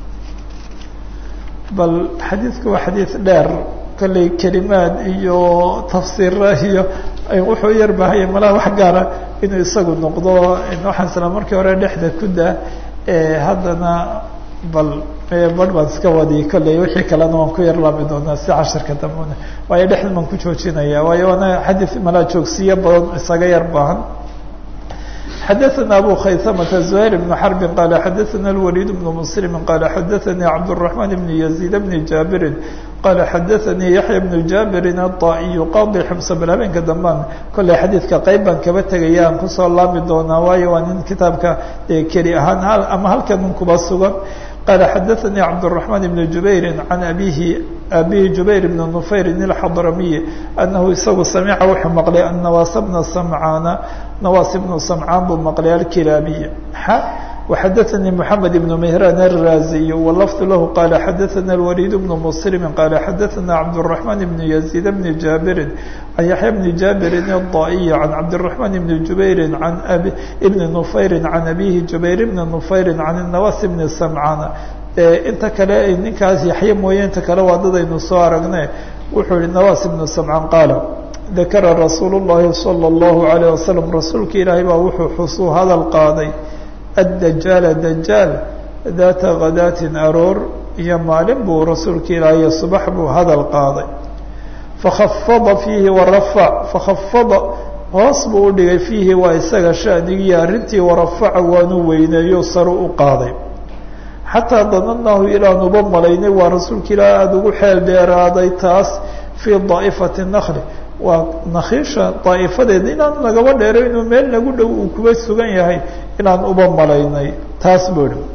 bal xadiidku waa xadiid dheer kolley kelimaad iyo tafsiira iyo wuxuu yar baahaya malaha wax gaara inuu isagu noqdo waxaan isla markii hore dhexda ku daa haddana bal bar baan iska wadi kolley wixii kalena waan ku yar laami doonaa si casharka dambena waayo dhexdan baan ku joojinaya waayo waana xadii malaa joogsiyo badan isaga yar baahan xadaثna abu khaysmة زهير بن حرب qال xadaثna الوليد بن مسلم qال xadaثnي cبدالرحمن بن يزيد بن جابر qال xadaثnي يحيى بن جابر الطائي qاضي xمس bl habeenka dambaan kolley xadiidka qeyb baan kaba tegaya aan kusoo laami doonaa waayo waa nin kitaabka keli ahaan ama halkan un kuba sugan qال xadaثnي cبدالرحمن بن جuبير عن abihi abihi جuبير بن نفyr الxضرمي أنه isagu samca wuxuu maqlay النواس بن سمعاn نواس بن سمعاn buu maqlay الكلابي وxadaثnي محمد بن مهران الرازي واللفظ له qال xadaثna الوليد بن مسلم qال xadaثna cبدالرحمن بن يزيد بن جابر عن يحيى بن جابر الضائي عن cبدالرحمن بن جuبير عن بن نفyر عن أبيه جuبير بن نفyر عن النواس بن سمعاn inta kale ninkaas yaxye mooye inta kale waa dadaynu soo aragne wuxuu yihi نواس بن سمعاn qاaل dakara rasuulu llahi salى اllahu alayh wasalam rasuulka ilaahay baa wuxuu xusuu hadal qaaday addajaala dajaal daata khadaatin aroor iyo maalin buu rasuulka ilaahay subax buu hadal qaaday fakhafada fiihi warafac fakhafada hoos buu u dhigay fiihi waa isaga shanigiiyo arrintii warafaca waanu weyneeyo saru u qaaday xataa danannaahu ilaanuba malaynay waa rasuulka ilaahay aada ugu xeel dheeraaday taas fii daa'ifati nakli waa nakhiisha daa'ifadeeda inaan nagaba dheero inuu meel nagu dhow uu kuba sugan yahay inaan uba malaynay taas buu ihi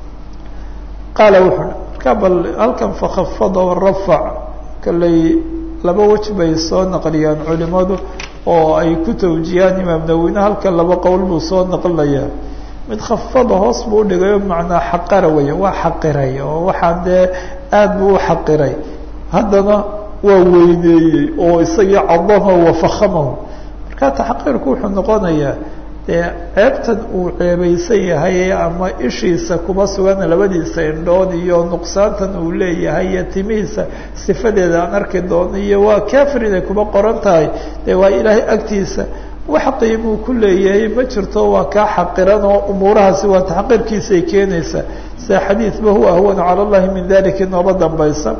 qaala wuxuu hi markaa bal halkan fakhafada warafac kalley laba wej bay soo naqliyaan culimadu oo ay ku tawjiyaan imaam nawine halkan laba qowl buu soo naqlinayaa mid khafada hoos buu udhigayo macnaa xaqara weya waa xaqiray oo waxaa dee aada buu u xaqiray haddana waa weyneeyey oo isagii cadamahu wafahamahu markaa taxqiirku wuxuu noqonayaa dee ceebtan uu ceebaysan yahay ama ishiisa kuma sugan labadiisa indhood iyo nuqsaantan uu leeyahay iyo timihiisa sifadeeda aan arki doono iyo waa kafir inay kuma qoran tahay dee waa ilaahay agtiisa wax qiimuu ku leeyahay ma jirto waa kaa xaqiran oo umuurahaasi waa taxqiirkiisay keenaysaa sida xadiidba huwa ahwanu cala allahi min dalika inooba dambaysa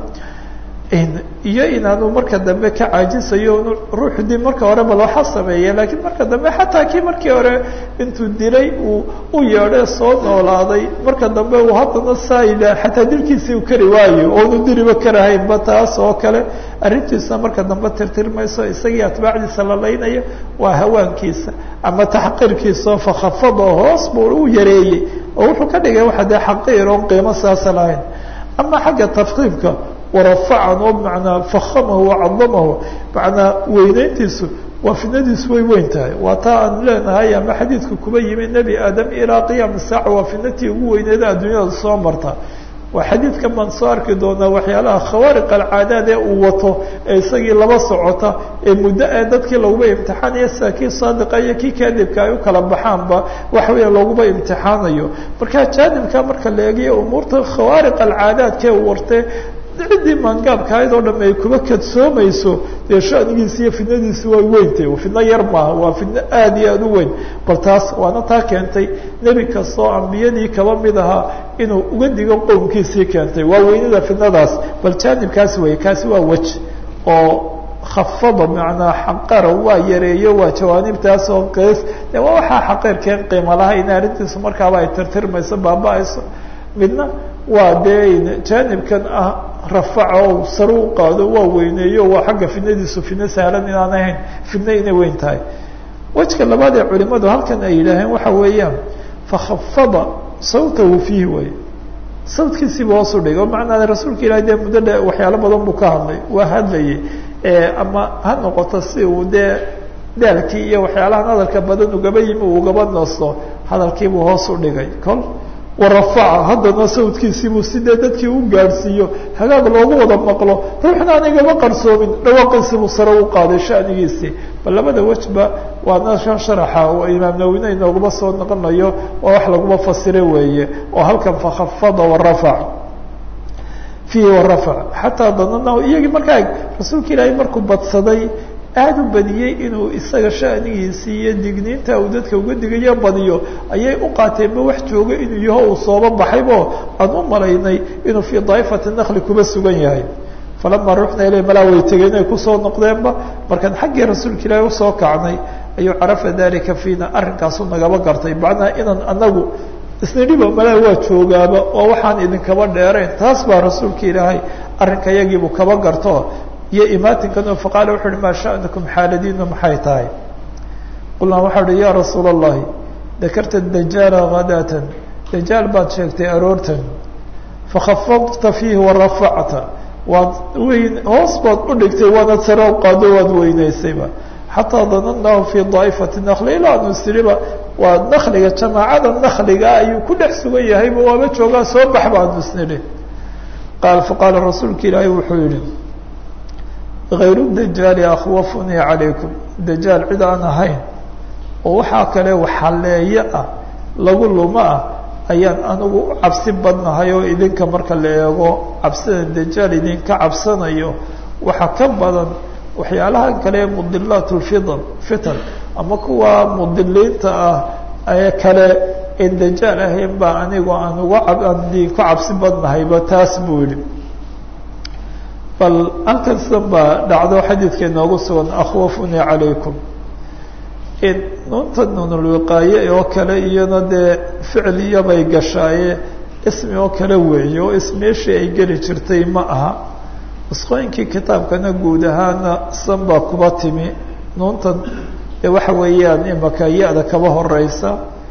iyo inaanu marka dambe ka caajisayo ruuxu dib marka hore bal waxa sameeya laakiin marka dambe xataa kii markii hore intuu dilay uu u yeedhe soo noolaaday marka dambe uu haddana saayila xataa dilkiisii u kari waayo oonu diliba karahaynba taas oo kale arrintiisa marka dambe tirtirmayso isagii atbaacdiisa la laynayo waa hawaankiisa ama taxqiirkiisa fakhafado hoos buu u yareeyey oo wuxuu ka dhigay waxa dee xaqiir oon qiimo saasa lahayn ama xagga tafkiimka warafacan oo manaa fakamahu wacadamahu manaa weyneyntiisu waa fidnadiisu way weyn tahay waa taa aan leenahay ama xadiidka kuba yimi nebi aadam ilaa qiyaam saaca waa fidnatii ugu weyneeda adduunyada soo marta waa xadiidkan baan soo arki doonaa waxyaalaha khawaariq alcaadaad ee uu wato ee isagii laba socota ee muddo ee dadkii laguba imtixaanayo sida kii saadiqa iyo kii kaadibka ay u kala baxaanba waxa weya laguba imtixaanayo marka jaanibka marka la eegayo umuurta khawaariq alcaadaadkee uu wartee ciddii maangaabka ahayd oo dham ay kuba kadsoomayso dee shanigiisi iyo fidnadiisi way weyntay fidno yar maaha waa fidno aada iyo aada u weyn bal taas waana taa keentay nebi kastoo ambiyadii kaba mid ahaa inuu uga digo qowmkiisii keentay waa weynida fidnadaas bal jaanibkaasi wey kaasi waa wej oo khafada macnaa xaqara waa yareeyo waa jawaanibtaas oo qeys de waa waxaa xaqeerkeen qiimo laha in arrintiisu markaaba ay tirtirmayso baaba-ayso midna waa dee jaanibkan ah rafaca oo sare u qaado waa weyneeyo waa xagga fidnadiisu fidno sahlan inaan ahayn fidno inay weyn tahay wejka labaad ee culimadu halkan ay yidhaaheen waxa weeyaan fakhafada sawtahu fiihi way sawtkiisiiba hoos u dhigay oo macnaa rasuulka ilahi dee muddo dhe waxyaalo badan buu ka hadlay waa hadlayay ama ha noqoto si uu dee daalkii iyo waxyaalahan hadalka badan ugaba yimi uu ugaba nasto hadalkiibuu hoos u dhigay kol warafaca haddana sawdkiisiibuu sidee dadkii u gaadhsiiyo hagaag loogu wada maqlo ruuxna aan igama qarsoomin dhawaaqiisiibuu sare u qaaday shanigiisii bal labada wejba waa nashan sharaxa oo imaam nawine inooguma soo noqonayo waa wax laguma fasire weeye oo halkan fakhafada warafac fiihi warafac xataa danana iyagii markaa rasuulka ilaahay markuu badsaday aada u badiyey inuu isaga shanigiisii iyo digniinta uu dadka uga digayo badiyo ayay u qaateenba wax jooga inuu yaho uu sooba baxaybo aan u malaynay inuu fii daa'ifati nakli kuba sugan yahay falamaa ruuxna ilay malaa way tegeen ay kusoo noqdeenba markaan xaggii rasuulka ilaahi usoo kacnay ayuu carafa dalika fiina arrinkaasu nagaba gartay macnaa inaan anagu isnidhiba malaa waa joogaaba oo waxaan idinkaba dheerayn taas baa rasuulka ilaahay arrinka yagiibuu kaba garto iyo imaatinkan faqaala wuxu uhi maa sha'nukum xaaladiinu maxay tahay qulnaa waxau uhi ya rasuula allahi dakarta dajaala hadaatan dajaal baad sheegtay aroortan fakhafadta fiihi warafacta waad weyn hoos baad u dhigtay waanad sare u qaado waad weynaysayba xataa danannaahu fii daa'ifati nakli ilaa anu siriba waa nakliga jamaacada nakliga ayuu ku dhex sugan yahayba waaba joogaa soo bax baanu isnidhi qaal faqaala rasuulka ilaahay wuxuu yihi hayru dajaali akhwafunii calaykum dajaal cid aan ahayn oo waxaa kale waxaleeyo ah lagu lumo ah ayaan anigu u cabsi badnahay oo idinka marka la eego cabsida dajaal idinka cabsanayo waxaa ka badan waxyaalaha kale mudilaat lfitan fitan ama kuwa mudiliinta ah ee kale en dajaal ahayn baa anigu aan uga aan ku cabsi badnahayba taas buu yihi bal halkan sidan baa dhacdo xadiidka inoogu sugan akhwafunii calaykum nuunta nuunulwiqaaye oo kale iyana dee ficiliyabay gashaaye ismi oo kale weeye oo ismeeshii ay geli jirtay ma aha nusqooyinkii kitaabkana guud ahaana san baa kuba timi nuuntan dee waxa weeyaan imaka ya-da kaba horeysa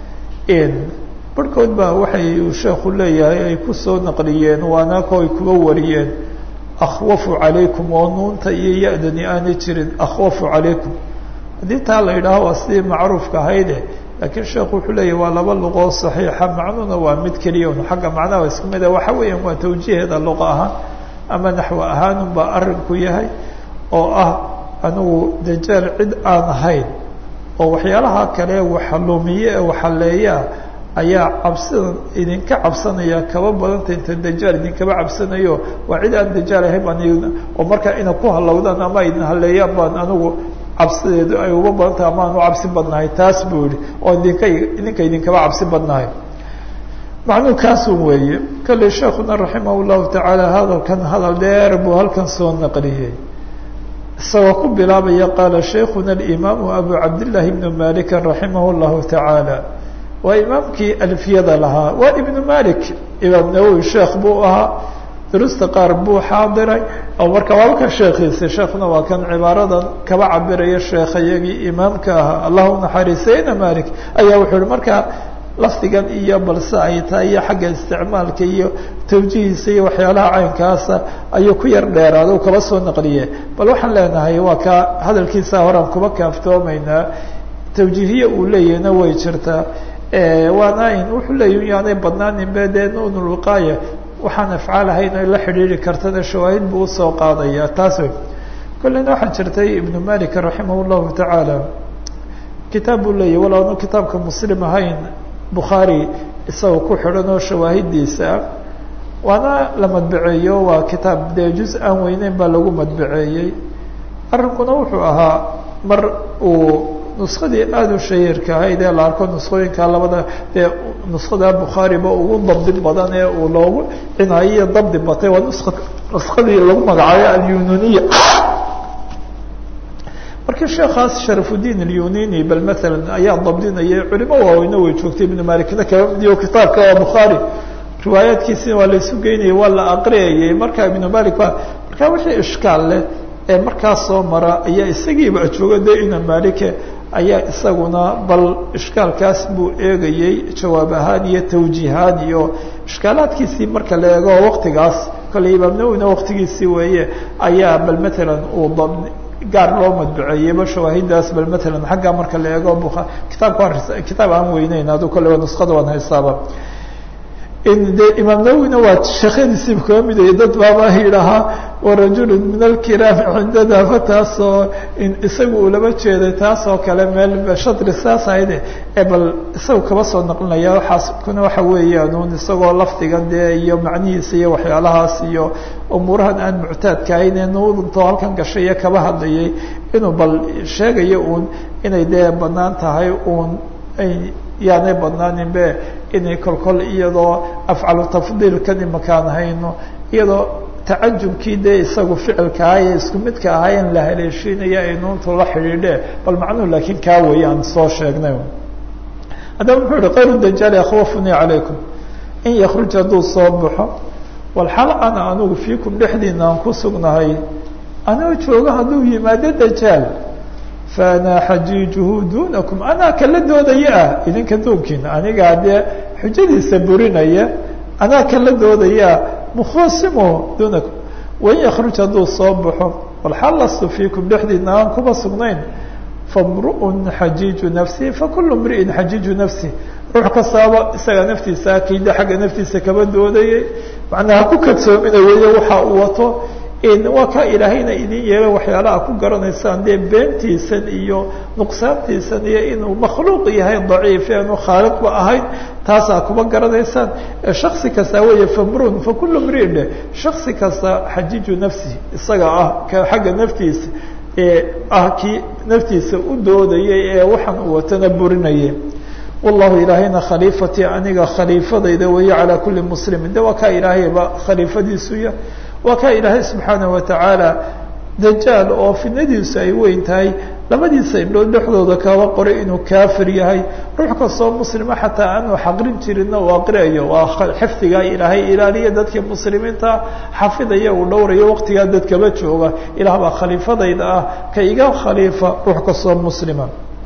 barhkood baa waxay uu sheekhu leeyahay ay kusoo naqliyeen waanaako ay kuba wariyeen akhwafu calaykum oo nuunta iyo ya-dani aanay jirin akhwafu calaykum haddii taa la yidhaaho waa sidii macruufka ahayde laakiin sheekhu wuxuu leeyahy waa laba luqoo saxiixa macnuhuna waa mid keliya un xagga macnaha isku mid a waxa weeyaan waa tawjiiheeda luqa ahaan ama naxwo ahaanun baa arrinku yahay oo ah anigu dajaal cid aan ahayn oo waxyaalaha kale waxalumiye ee waxaleeyaa ayaa cabsidan idinka cabsanaya kaba badanta inta dajaal idinkaba cabsanayo waa cid aan dajaal ahayn baan oo markaa ina ku halowdaan ama idin haleeyaan baan anigu cabsideedu ay uga badantahay ama aan u cabsi badnahay taas buu yihi oo idinka idinka idinkaba cabsi badnahay macnuu kaasun weeye kale sheekuna raximah llahu tacaala hadalkan hadal dheer buu halkan soo naqliyey isagoo ku bilaabaya qaala sheikhuna alimaamu abu cabdillaahi ibnu malikin raximah llahu tacaala waa imaamkii alfiyada lahaa waa ibnu malik imaam nawowi sheekh buu ahaa durusta qaar buu xaadiray oo marka waaba ka sheekhiisay sheekuna waa kan cibaaradan kaba cabiraya sheekhayagii imaamka ahaa allahu naxariisayna malik ayaa wuxuu yihi markaa lafdigan iyo balse ay tahay iyo xagga isticmaalka iyo tawjihiisa iyo waxyaalaha caynkaasa ayuu ku yar dheeraada u kaba soo naqliye bal waxaan leenahay waa ka hadalkiisa horaan kuba kaaftoomaynaa tawjiihiye uu leeyahna way jirtaa waana in wuxuu leeyahy yaanay badnaaninbe dee nunulwiqaaya waxaan afcaal ahayn ay la xidhiiri kartana shawaahid buu usoo qaadaya taas wey kolleyna waxaa jirtay ibnu malik raximah llahu tacaala kitaab buu leeyahy wal aanu kitaabka muslim ahayn bukhaari isagoo ku xidhan oo shawaahidiisa ah waana la madbaceeyo waa kitaab dee juz aan weyneyn baa lagu madbaceeyey arrinkuna wuxuu ahaa mar uu nuskadii aada u shahiirka ahayd ee la arko nuskooyinka labada dee nuskada bukhaariba ugu dabdi badan ee uu loogu cinaayiyo dabdi batay waa nuska nuskadii lagu magacaabay alyununiya markii sheekaas sharafudiin alyunini bal maalan ayaa dabdinayay culimo waaweyne way joogtay ibnu malikna kaba midiyo kitaabka waa bukhaari riwaayaadkiisina waa laysu geynayay waa la aqriyayay marka ibnu malik ba markaa wixii ishkaal leh ee markaas soo mara ayaa isagiiba jooga dee ina malike ayaa isaguna bal ishkaalkaas buu eegayey jawaab ahaan iyo tawjiihaan iyo ishkaalaadkiisii marka la eego waktigaas kale imaam nawina waktigiisii weeye ayaa bal matalan uu dab gaar loo madbaceeyeyba shawaahidaas bal matalan xagga marka la eego bua kitaabka waa kitaab aan weyneyn adu kale nuskada waan haystaaba de imaam nawina waa sheekhadiisiiba kaga midaya dad baaba yidhahaa warajulu min alkiraami cindana fa taasoo isaga uu laba jeeday taas oo kale meel shadri saas ahayde ee bal isaga kaba soo naqlinaya waxaas kuna waxa weeyaan un isagoo lafdigan dee iyo macnihiisa iyo waxyaalahaas iyo umuurahan aan muctaadka ahayn ee nuudunto halkan gashay iyo kaba hadlayay inuu bal sheegayo uun inay dee banaan tahay uun ay yaanay badnaaninbe inay kolkol iyadoo afcalu tafdiilkan imakaan hayno iyadoo tacajubkii dee isagu ficilka ahaa ee isku midka ahaa in la haleeshiinaya ay nuuntu la xidhiidhe bal macnuhu laakiin kaa weeye aan soo sheegnay haddaba muxuu yihi kayru dajaali akhwafunii calaykum in yakruj hadduu soo baxo walxal ana anugu fiikum dhexdiina aan ku sugnahay anoo jooga hadduu yimaado dajaal faana xajiijuhu dunakum anaa kala doodaya ah idinka doonkiina anigaa dee xujadiisa burinaya anaa kala doodaya mukhaasimo dunakum wain yakruj hadduu soo baxo walxal lastu fiikum dhexdiina aan kuma sugnayn famru'un xajiiju nafsi fakulu mri'in xajiiju nafsi ruux kastaaba isaga naftiisa akida xagga naftiisa kaba doodayay macnaa ku kadsoomina weeye waxa uu wato waa kaa ilaahayna idin yeela waxyaalaha ku garanaysaan dee beentiisan iyo nuqsaantiisan iyo inuu makhluuq yahay daciif eanu khaaliqba ahayn taasaa kuma garanaysaan shaksi kasta weeye famrun fakulu mriin shaksi kasta xajiiju nafsi isaga ah ka xagga naftiisa ee ah kii naftiisa u doodayay ee waxaan uu watana burinayay wallahu ilaahayna khaliifatii aniga khaliifadayda weeye calaa kuli muslimin de waa kaa ilaahayba khaliifadiisuya waa kaa ilaahay subxaanaه watacaala dajaal oo fidnadiisu ay weyn tahay labadiisa indhood dhexdooda kaba qoray inuu kaafir yahay ruux kastoo muslima xataa aanu xaqrin jirinna uu aqriayo waa xifdigaa ilaahay ilaaliya dadkii muslimiinta xafidaya uu dhowrayo waqtigaa dadkaba jooga ilaah baa khaliifadayda ah ka iga khaliifa ruux kastoo muslima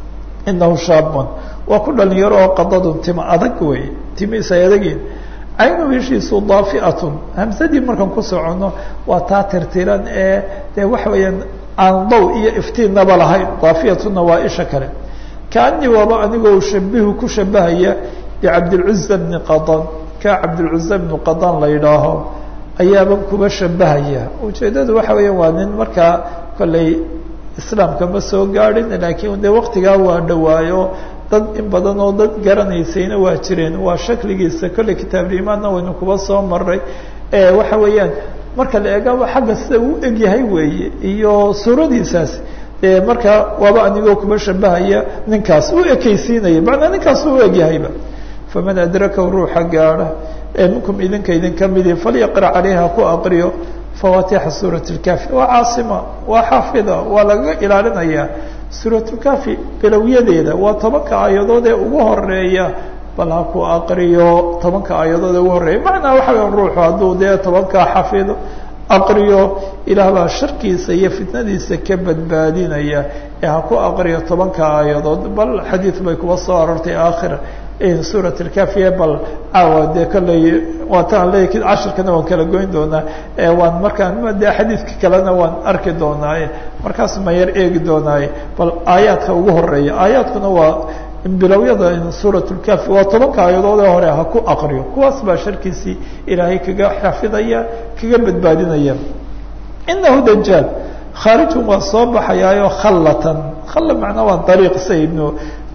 inahu shaabun waa ku dhalinyaro oo qadadun tima adag wey timihiisa ay adagiin caynu heshiisu daafiatun hamsadii markaan ku soconno waa taa tirtiran ee dee waxa weeyaan aan daw iyo iftiinnaba lahayn daafiyatuna waa isha kale kaanii waaba anigoo shabihu ku shabahaya bicabdilcuza bni qadan ka cabdilcuza bnu qadan la yidhaaho ayaaban kuba shabahaya ujeeddadu waxa weeya waa nin markaa kolley islaamka ma soo gaadhin laakiin de waktigaa waa dhawaayo dad in badan oo dad garanaysayna waa jireen waa shakligiisa kolley kitaablimaadna waynu kuba soo maray waxa weeyaan marka la eegaba xagga sida uu egyahay weeye iyo suuradiisaas dee markaa waaba anigoo kuba shabahaya ninkaas u ekeysiinaya macnaa ninkaas u egyahayba faman adrakahu ruuxa gaadha ee minkum idinka idinka midi falyaqra calayha ku aqriyo fawatixa suurat lkafi waa caasima waa xaafida waa lagaga ilaalinaya suuratulkafi bilowyadeeda waa tobanka aayadood ee ugu horeeya bal ha ku aqriyo tobanka aayadood ee ugu horeeya macnaa waxa weya ruuxu hadduu dee tobankaa xafido aqriyo ilaah baa sharkiisa iyo fitnadiisa ka badbaadinaya ee ha ku aqriyo tobanka aayadood bal xadiid bay kuba soo arortay aakhir suurat lkafiye bal caawa dee kolley waataan leey cashirkana waan kala goyn doonaa waan markaan de xadiidka kalena waan arki doonaaye markaas ma yar eegi doonaaye bal aayaadka ugu horeeya aayaadkuna waa bilowyada suurat lkafi waa tobanka aayadoodee hore ha ku aqriyo kuwaas baa sharkiisii ilaahay kaga xafidaya kaga badbaadinaya inahu dajaal khaarijun waa soo baxayaayo khallatan khalla macnaa waa dariiq sa ibnu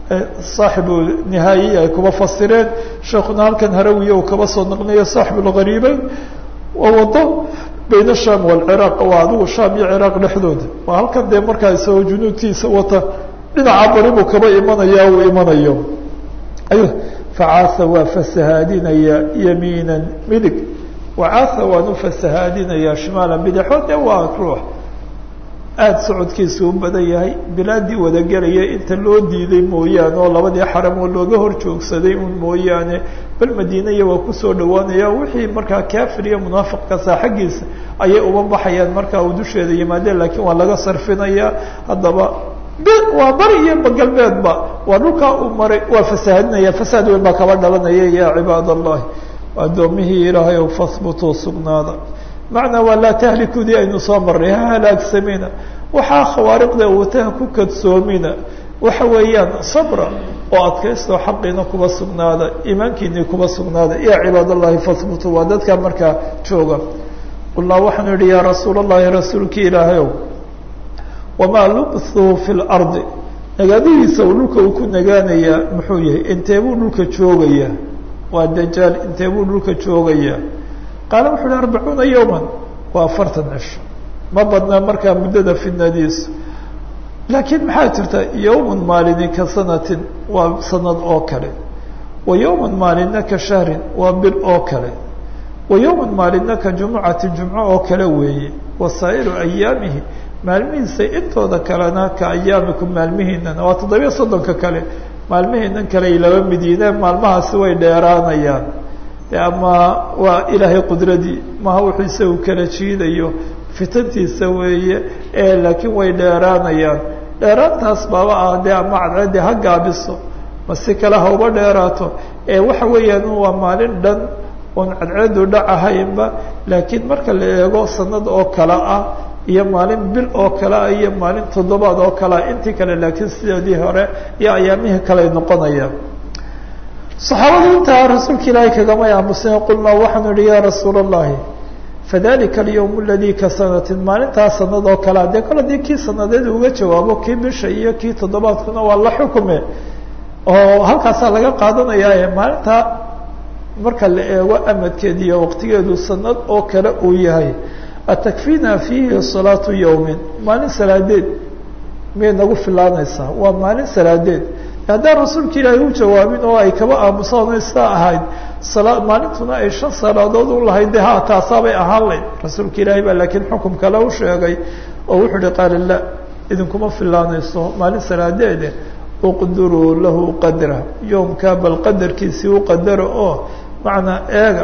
saaxibu nihaayi ay kuba fasireen sheekuna halkan harawiya uu kaba soo naqliyo saaxibu lgariibeyn waa wado bayna sham walciraaq waa adigu sham iyo ciraaq dhexdooda waa halkan dee markaa isagoo junuudkiisa wata dhinaca bari buu kaba imanaya uu imanayo ay facaasa waa fasahaadinaya yamiinan midig wacaasa waan u fasahaadinaya shimaalan bidixo dee waa ruux aada socodkiisa u badan yahay bilaadii wadagelaya inta loo diiday mooyaane oo labadii xaram oo looga hor joogsaday un mooyaane bal madiinaya waa kusoo dhawaanaya wixii markaa kaafir iyo munaafiqkasa xaggiisa ayay uba baxayaan markaa uu dusheeda yimaadeen laakiin waa laga sarfinaya haddaba waa bari iyo galbeedba waa dhulkaa uu maray waa fasaahadinaya fasaad weyn baa kaba dhalanaya ya cibaad allahi addoomihii ilaahay ow fahbutuu sugnaada macnaa waa laa tahlikudii aynu soo marnay ha halaagsamina waxaa khawaariqda wataha ku kadsoomina waxa weeyaan sabra oo adkaysto xaqiina kuba sugnaada iimaankiinii kuba sugnaada ya cibaad allahi fahbutuu waa dadkaa markaa jooga qulnaa waxaanu yihi yaa rasuul allahi rasuulkii ilaahayow wamaa lubthuu fi lardi nagaadihiisa uu dhulka uu ku nagaanayaa muxuu yahay intee buu dhulka joogayaa waa dajaal intee buu dhulka joogayaa qaala wuxu uhi arbacuuna yowman waa afartan cisho ma badna markaa muddada fidnadiisu laakiin maxaa jirta yowman maalini ka sanatin waa sanad oo kale wa yowman maalinna ka shahrin waa bil oo kale wa yowman maalinna ka jumucatin jumco oo kale weeye wa saa'iru ayaamihi maalmihiisa intooda kalena ka ayaamikum maalmihiinana waa toddobiya soddonka kale maalmihiinan kale ay laba midiineen maalmahaasi way dheeraanayaan ama waa ilaahay qudradii maha wuxuu isagu kala jiidayo fitantiisa weeye ee laakiin way dheeraanayaan dheeraantaas baaba ah dee ama cadceedii ha gaabiso ma si kale ha uba dheeraato ee waxa weeyaan waa maalin dhan oon cadceedu dhacahaynba laakiin marka la eego sanad oo kale ah iyo maalin bil oo kale ah iyo maalin toddobaad oo kale ah intii kale laakiin sidoodii hore iyo ayaamihii kale noqonayaan saxaabadu intaa rasuulka ilaahay kagamay aamuseen qulnaa waxaanu ihi yaa rasuula allahi fadalika alyawm aladii ka sanatin maalintaa sanad oo kalea dee kole dii kii sanadeed uga jawaabo kii bisha iyo kii toddobaadkuna waa la xukume oo halkaasaa laga qaadanayaae maalintaa marka la eego amadkeed iyo waqtigeedu sanad oo kale uu yahay atakfina fiihi salaatu yawmin maalin salaadeed miyay nagu filaanaysaa waa maalin salaadeed haddaan rasuulka ilaahay u jawaabin oo ay kaba aamusaan o sidaa ahayd sala maalintuna ay shan salaadood u lahayd de ha taasaabay ahaan layd rasuulka ilaahay baa laakiin xukum kale u sheegay oo wuxuu uhi qaala la idinkuma filaanayso maalin salaadeede uqduruu lahu qadra yoomkaa bal qadarkiisii u qadaro oo macnaa eega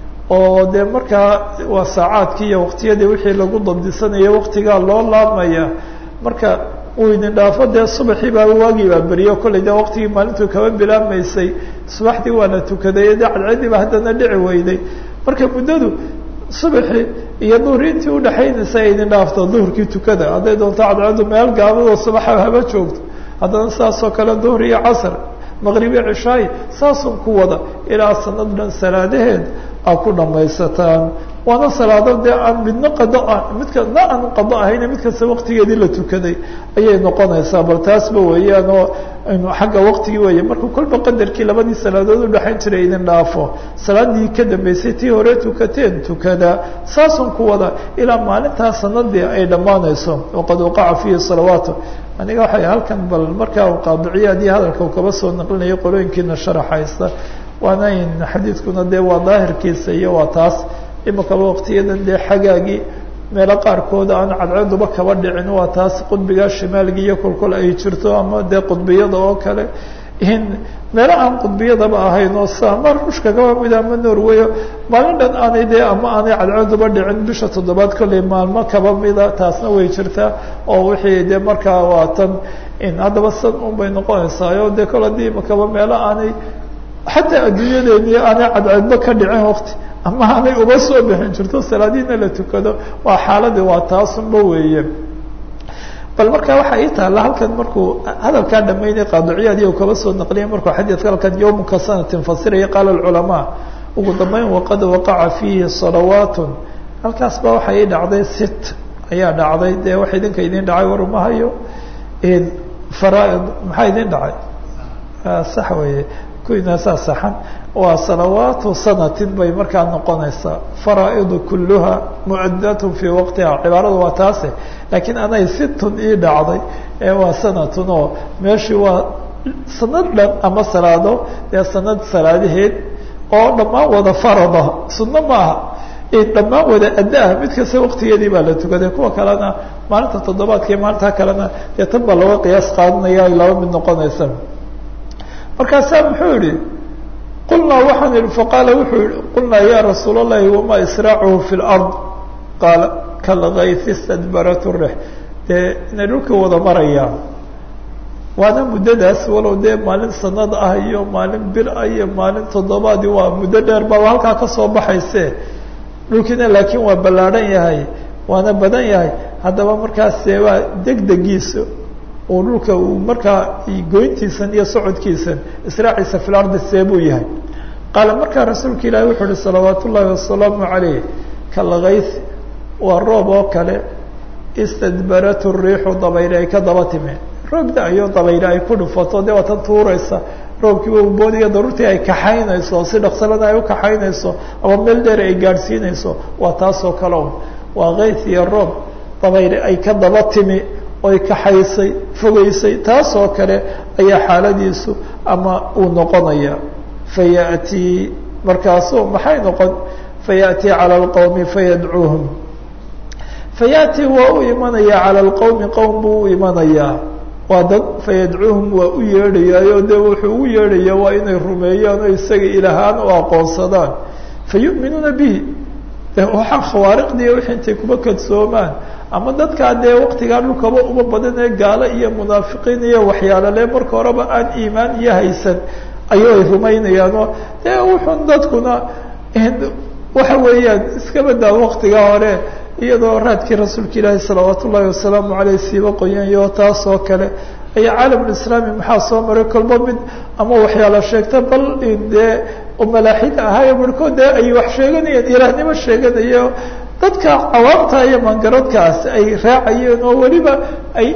oo dee markaa waa saacaadkii iyo waqtiyadii wixii lagu dabdisanaya waqtigaa loo laabmaya marka uu idin dhaafo dee subaxii baa waagii baa beriyo kollay dee waqtigii maalintuu kaba bilaabmaysay subaxdii waana tukaday dee cadceedii baa haddana dhici weyday marka muddadu subaxii iyo duhri intii udhaxaynaysa ay idin dhaafto duhurkii tukada hadday doonto cadceedu meel gaabadoo subaxa haba joogto haddana saasoo kale duhur iyo casr maqribiyo cishaayi saasun ku wada ilaa sanad dhan salaadaheed aa ku dhamaysataan waana salaado dee aan midna qado ah midkana aan qado ahayne mid kasta waqtigeedii la tukaday ayay noqonaysaa bal taasba weeyaan oo xagga waqtigii weeye marka kolba qadarkii labadii salaadood udhaxayn jiray idin dhaafo salaadii ka dambeysay tii hore tukateen tukada saasun ku wada ilaa maalintaa sanadii ay dhammaanayso waqad waqaca fiihi salawaatu aniga waxay halkan bal markaa u qaadiciyaadii hadalka uu kaba soo naqlinayo qolooyinkiina sharaxaysta waana in xadiidkuna dee waa daahirkiisa iyo waa taas imakaba waqtiyadan dee xagaagii meelo qaarkood aan cadceeduba kaba dhicin waa taas qudbigaa shimaalgi iyo kolkol ay jirto ama dee qudbiyada oo kale in meelo aan qudbiyadaba ahayn oo sama ruushka kaba mida ama norway maalin dhan aanay dee ama aanay cadceeduba dhicin bisha toddobaad kolley maalmo kaba mida taasna way jirtaa oo wixii dee markaa waa tan in haddaba san un bay noqonaysaa o dee kol haddii imakaba meelo aanay xataa adduunyadeeni aanay cadceedba ka dhicin waqti ama aanay uba soo bixin jirto salaadiina la tukado waa xaaladii waa taasunba weeye bal marka waxaa ii taalla halkan markuu hadalkaa dhamaynay qaadiciyaad iyo kaba soo naqliyay markuu xadiidka halkan yawmka sanatin fasiraya qaala alculamaa ugu dambeyn waqad waqaca fiihi salawaatun halkaas ba waxa ii dhacday sit ayaa dhacday dee wax idinka idin dhacay war uma hayo faraaid maxaa idin dhacay sax weeye kuinaasaa saxan waa salawaatu sanatin bay markaa noqonaysaa faraa'idu kulluha mu'addatun fii waqtiha cibaaradu waa taase laakiin anay situn ii dhacday ee waa sanatun oo meeshii waa sanad dhan ama salaado dee sanad salaadaheed oo dhammaan wada farada sunno ma aha dhammaan wada adda-ah mid kasta waqtigeedii baa la tukaday kuwa kalena maalinta toddobaadka iyo maalinta kalena dee tan baa looga qiyaas qaadanaya ay laba mid noqonaysa markaasaa muxuu yihi qulnaa waxaan ihi faqaala wuxuu yihi qulnaa ya rasuul اllahi wamaa israacuhu fi lard qaala kalgayfi stadbarat rix dee inay dhulka wada marayaan waana muddadaas walow dee maalin sanad ah iyo maalin bir ah iyo maalin toddobaadi waa muddo dheer baaba halkaa kasoo baxayse dhulkiina laakiin waa ballaadhan yahay waana badan yahay haddaba markaase waa degdegiisa uu dhulka uu markaa goyntiisan iyo socodkiisan israaciisa fi lardi see buu yahay qaala markaa rasuulka ilaahi wuxuu uhi salawaat ullaahi wasalaamu calayh kalgayth waa roob oo kale istadbaratu riixu dabayli ay ka daba timi roob da-yo dabayli ay ku dhufato dee waa tan tuuraysa roobkiiba uboodiya daruurtii ay kaxaynayso si dhaqsalada ay u kaxaynayso ama meel dheer ay gaadhsiinayso waa taasoo kale un waa kayth iyo roob dabayli ay ka daba timi oy kaxaysay fogeysay taasoo kale ayaa xaaladiisu ama uu noqonaya fayaأtii markaasu maxay noqon fayaأtii calى اlqowmi fayadcuuhum fayaأtii waa u imanaya calى اlqowmi qowm buu u imanayaa waa dad fayadcuuhum waa u yeedhayaayo dee wuxuu ugu yeedhaya waa inay rumeeyaan oo isaga ilahaan u aqoonsadaan fayu'minuuna bihi waxaa khawaariqdiiyo wixii intay kuba kadsoomaan ama dadkaa dee waktigaa dhulkaba uma badan ee gaalo iyo munaafiqiin iyo waxyaalale marka horeba aan iimaan iyo haysan ayuu ay rumaynayaanoo dee wuxun dadkuna waxa weeyaan iska badaa waktiga hore iyadoo raadkii rasuulka ilaahi salawaat ullaahi wasalaamu aleyh siiba qoyanyo taasoo kale ayaa caalamulislaami maxaa soo maray kolba mid ama waxyaala sheegta bal dee malaaxida ahaayo barhkood dee ay wax sheeganayeen ilaahnimo sheeganayo dadka cawaamta iyo mangaradkaas ay raacayeen oo weliba ay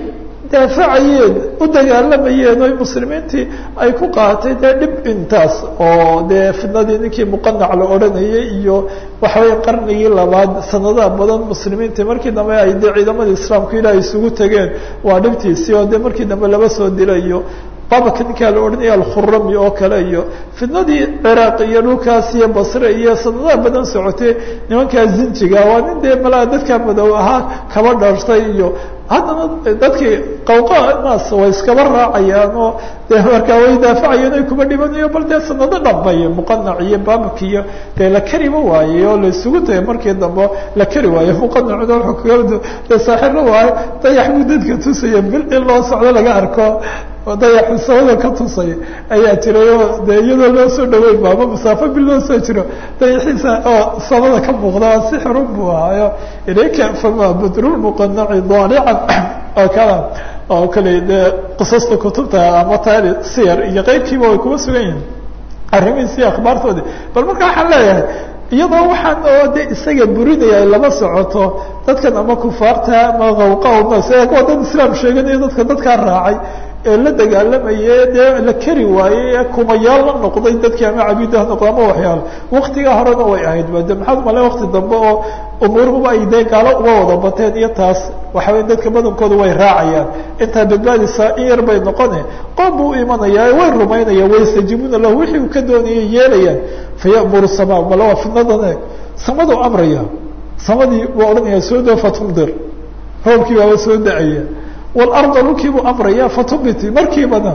daafacayeen u dagaalamayeen oy muslimiintii ay ku qaatay dee dhib intaas oo dee fidnadii ninkii muqanac la odhanayay iyo waxaweye qarnigii labaad sanadaha badan muslimiintii markii dambe ay dee ciidamadii islaamku ilaah isugu tegeen waa dhibtiisii oo dee markii dambe laba soo dilayo babaka ninkaa la odhanaya alkhurami oo kale iyo fidnadii ciraaq iyo dhulkaas iyo basre iyo sanadaha badan socotay nimankaa zinjiga waa nin dee malaa dadkaa madow ahaa kaba dharshtay iyo haddana dadkii qawqa naas way iskaba raacayaan oo dee markaa way daafacayeen ay kuba dhibanayo bal dee sanado dhambay muqanac iyo babak iyo dee la kariba waayey oo la isugu tagay markii dambe la kari waayo muqanacuna wuxuu kaga dee saaxiibla waayo dayax buu dadka tusaya bil in loo socdo laga arko dayaxu samada ka tusay ayaa jiray oo dee iyadoo loo soo dhaweyn baaba masaafo bil loo soo jiro dayaxiisa oo samada ka muuqda sixirun buu ahaayo ilayka fama badrulmuqanaci daalican oo kala oo kale dee qisasta kutubta ama taari siyar iyo qeybkiiba way kuma sugan yihin arrimihiisi akhbaartoodii bal marka waxaan leeyahay iyadoo waxaan oo de isaga burinaya ay lama socoto dadkan ama kufaarta ama qawqa waa dad islaam sheeganayo dadka dadkaa raacay ee la dagaalamaye dee la keri waayey ee kumayaal la noqday dadkii ama cabiidah noqda ama waxyaalo waktigaa horena way ahayd ba de maxaad male wakti dambe oo umuurhuba ay dee gaalo uga wada bateen iyo taas waxa wey dadka badankooda way raacayaan intaa badbaadisaa in yar bay noqone qoom buu u imanayaa way rumaynaya waystajiibuuna lahu wixii uu ka doonayay yeelayaan fayamuru sama male waa fidnadan samaduu amraya samadii buu odhanaya soo doo fatumdir roobkii baaba soo da-aya walarda dhulkii buu amraya fatubiti markiibana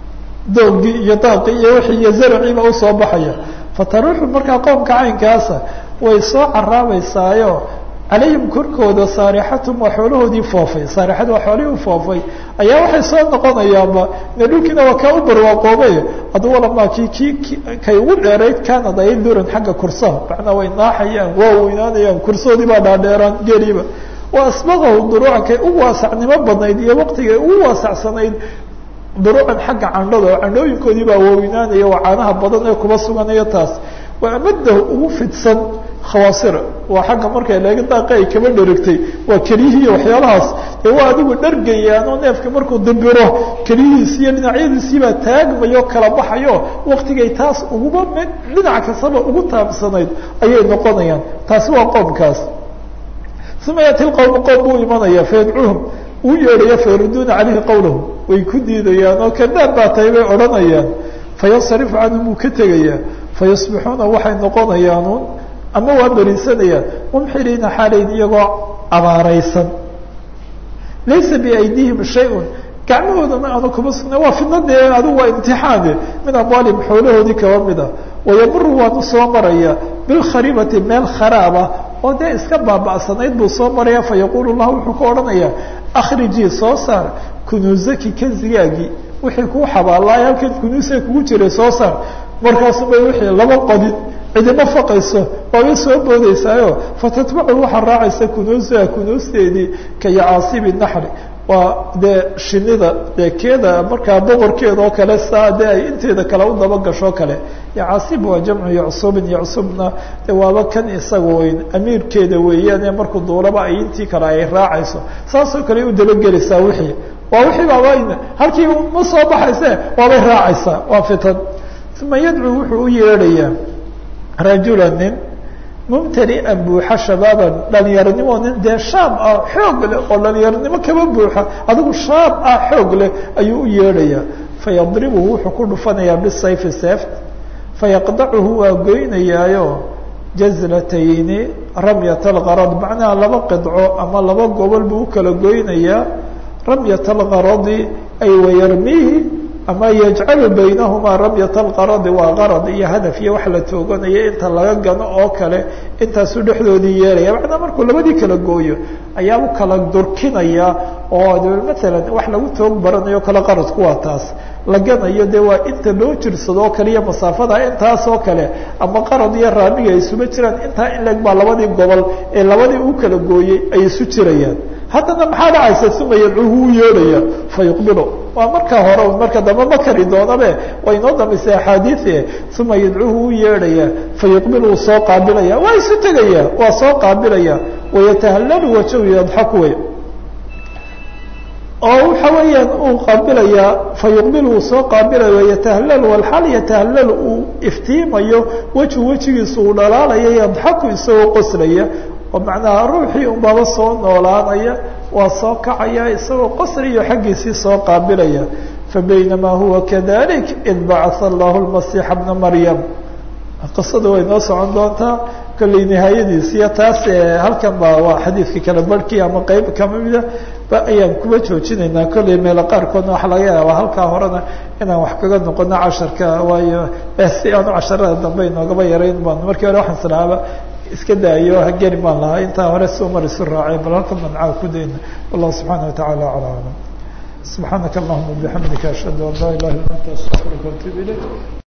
doogii iyo daaqii iyo wixii iyo zaraciiba usoo baxaya fataruuxu markaa qoomka caynkaasa way soo caraabeysaayo calayhim korkooda saarixatum waa xoolahoodii foofay saarixada waa xoolihii u foofay ayaa waxay soo noqonayaanba ine dhulkiina waa kaa u barwaaqoobay hadduu walamaa kii kii kay ugu dheerayd kaanad ay duran xagga kursaha macnaa way naaxayaan waa weynaanayaan kursoodii baa dhaadheeraan geliba wa asbaqahu duruucan kay u waasacnimo badnayd iyo waqtigay ugu waasacsanayd duruucan xagga candhada oo candhooyinkoodii baa waaweynaanaya waa caanaha badan ee kuba suganayo taas waa amadahu ugu fidsan khawaasira waa xagga markay leega daaqa ay kaba dherigtay waa kelyihiiy waxyaalahaas dee waa adigu dhargayaan oo neefka markuu dambiro kelyihiisi iyo dhinacyadiisiibaa taagmayo kala baxayo waktigay taas uguba mid dhinac kastaba ugu taabsanayd ayay noqonayaan taasi waa qoomkaas uma yaati lqowmu qoom buu imanaya fayadcuuhum uu yeedhaya fayaruduuna calayhi qawlahu way ku diidayaan oo kadaab baa tahay bay odhanayaan fayansarifu canhum wuu ka tegayaa fayasbixuuna waxay noqonayaanuun ama waa berisanayaan mumxiriina xaalayn iyagoo abaaraysan laysa biaydihim shay-un gacmahoodana aanu kuma sugna waa fidnadee adigu waa imtixaane min amwaalihim xoolahoodii kaba mid ah wayamuru waanu soo maraya bilkharibati meel kharaaba oo dee iska baaba'sanayd buu soo maraya fayaqulu lahu wuxuu ka odhanayaa akhrijii soo saar kunuusaki kanzigaagii wixii kuu xabaalaay halkan kunuusa kugu jiray soo saar markaasu bay wixii laba qodin cidima faqayso waabay soo boodeysaayo fatatbacu waxaa raacaysa kunuusaha kunuusteedii ka yacaasibi naxri waa dee shinida dee keeda markaa boqorkeeda oo kale saa dee ay inteeda kale u daba gasho kale yacaasib waa jamcu yacsubin yacsubna de waaba kan isaga weyn amiirkeeda weeyaan ee markuu duulaba ay intii kale ay raacayso saasoo kale u dabagelaysaa wixii waa wixii baaba halkii ma soo baxayse waabay raacaysaa waa fitan uma yadcuu wuxuu u yeedhayaa rajula nin mumtalian buuxa shabaaban dhalinyaronimo nin dee shaab ah xoog leh oo dhalinyaronimo kaba buuxa adigu shaab ah xoog leh ayuu u yeedhayaa fayadribuhu wuxuu ku dhufanayaa bisayfi seeft fayaqdacuhu waa goynayaayo jazlatayni ramyat algarad macnaha laba qidco ama laba gobol buu u kala goynayaa ramyat algaradi ay wayarmiihi ama yajcalu baynahumaa ramyat alqaradi waa qarad iyo hadaf iyo wax la tooganaya inta laga gano oo kale intaasuu dhexdoodii yeelaya macnaa markuu labadii kala gooyo ayaa u kala durkinaya oo maalan wax lagu toog baranayo kale qaradku waa taas la ganayo dee waa inta loo jirsado oo kale iyo masaafada intaas oo kale ama qarad iyo raamiga ay isuba jiraan intaa in leg baa labadii gobol ee labadii u kala gooyey ay isu jirayaan haddana maxaa dhacaysa uma yadcuuhu u yeedhaya fayuqbilu waa markaa hore marka dambe ma kari doonabe way inoo dambaysay axaadiie uma yadcuuhu u yeedhaya fayuqbilu wuu soo qaabilaya waa isu tegaya waa soo qaabilaya wayatahallalu wajahu yadxaku wey oo waxa weeyaan uu qaabilayaa fayuqbil uu soo qaabilayo yatahallalu walxaal yatahallalu uu iftiimayo weju wejigiisa uu dhalaalayo yadxaku isagoo qoslaya oo macnaha ruuxii unbaba soo noolaanaya waa soo kacaya isagoo qosliyo xaggiisii soo qaabilaya fabaynamaa huwa kadalik id bacatha allahu lmasiixa bna maryam qisada way noo socon doontaa kolley nihaayadiisiyo taas halkan ba waa xadiidka kala barhkii ama qeyb kamida ba ayaan kuba joojinaynaa kolley meelo qaarkoodna waxaa laga yaabaa halkaa horena inaan wax kaga noqono casharka waayo si aanu casharada dambe inoogaba yarayn baan markii hore waxaan islaaba iska daayo hageni baan lahaa intaa hore soo mar isu raacay bal halkan mancaa ku dayna wallahu subxaana watacaala acla aclam subxaanaka allahuma bixamdika ashhadu an laa ilaha illa anta astaqfiruka waatuub ilayk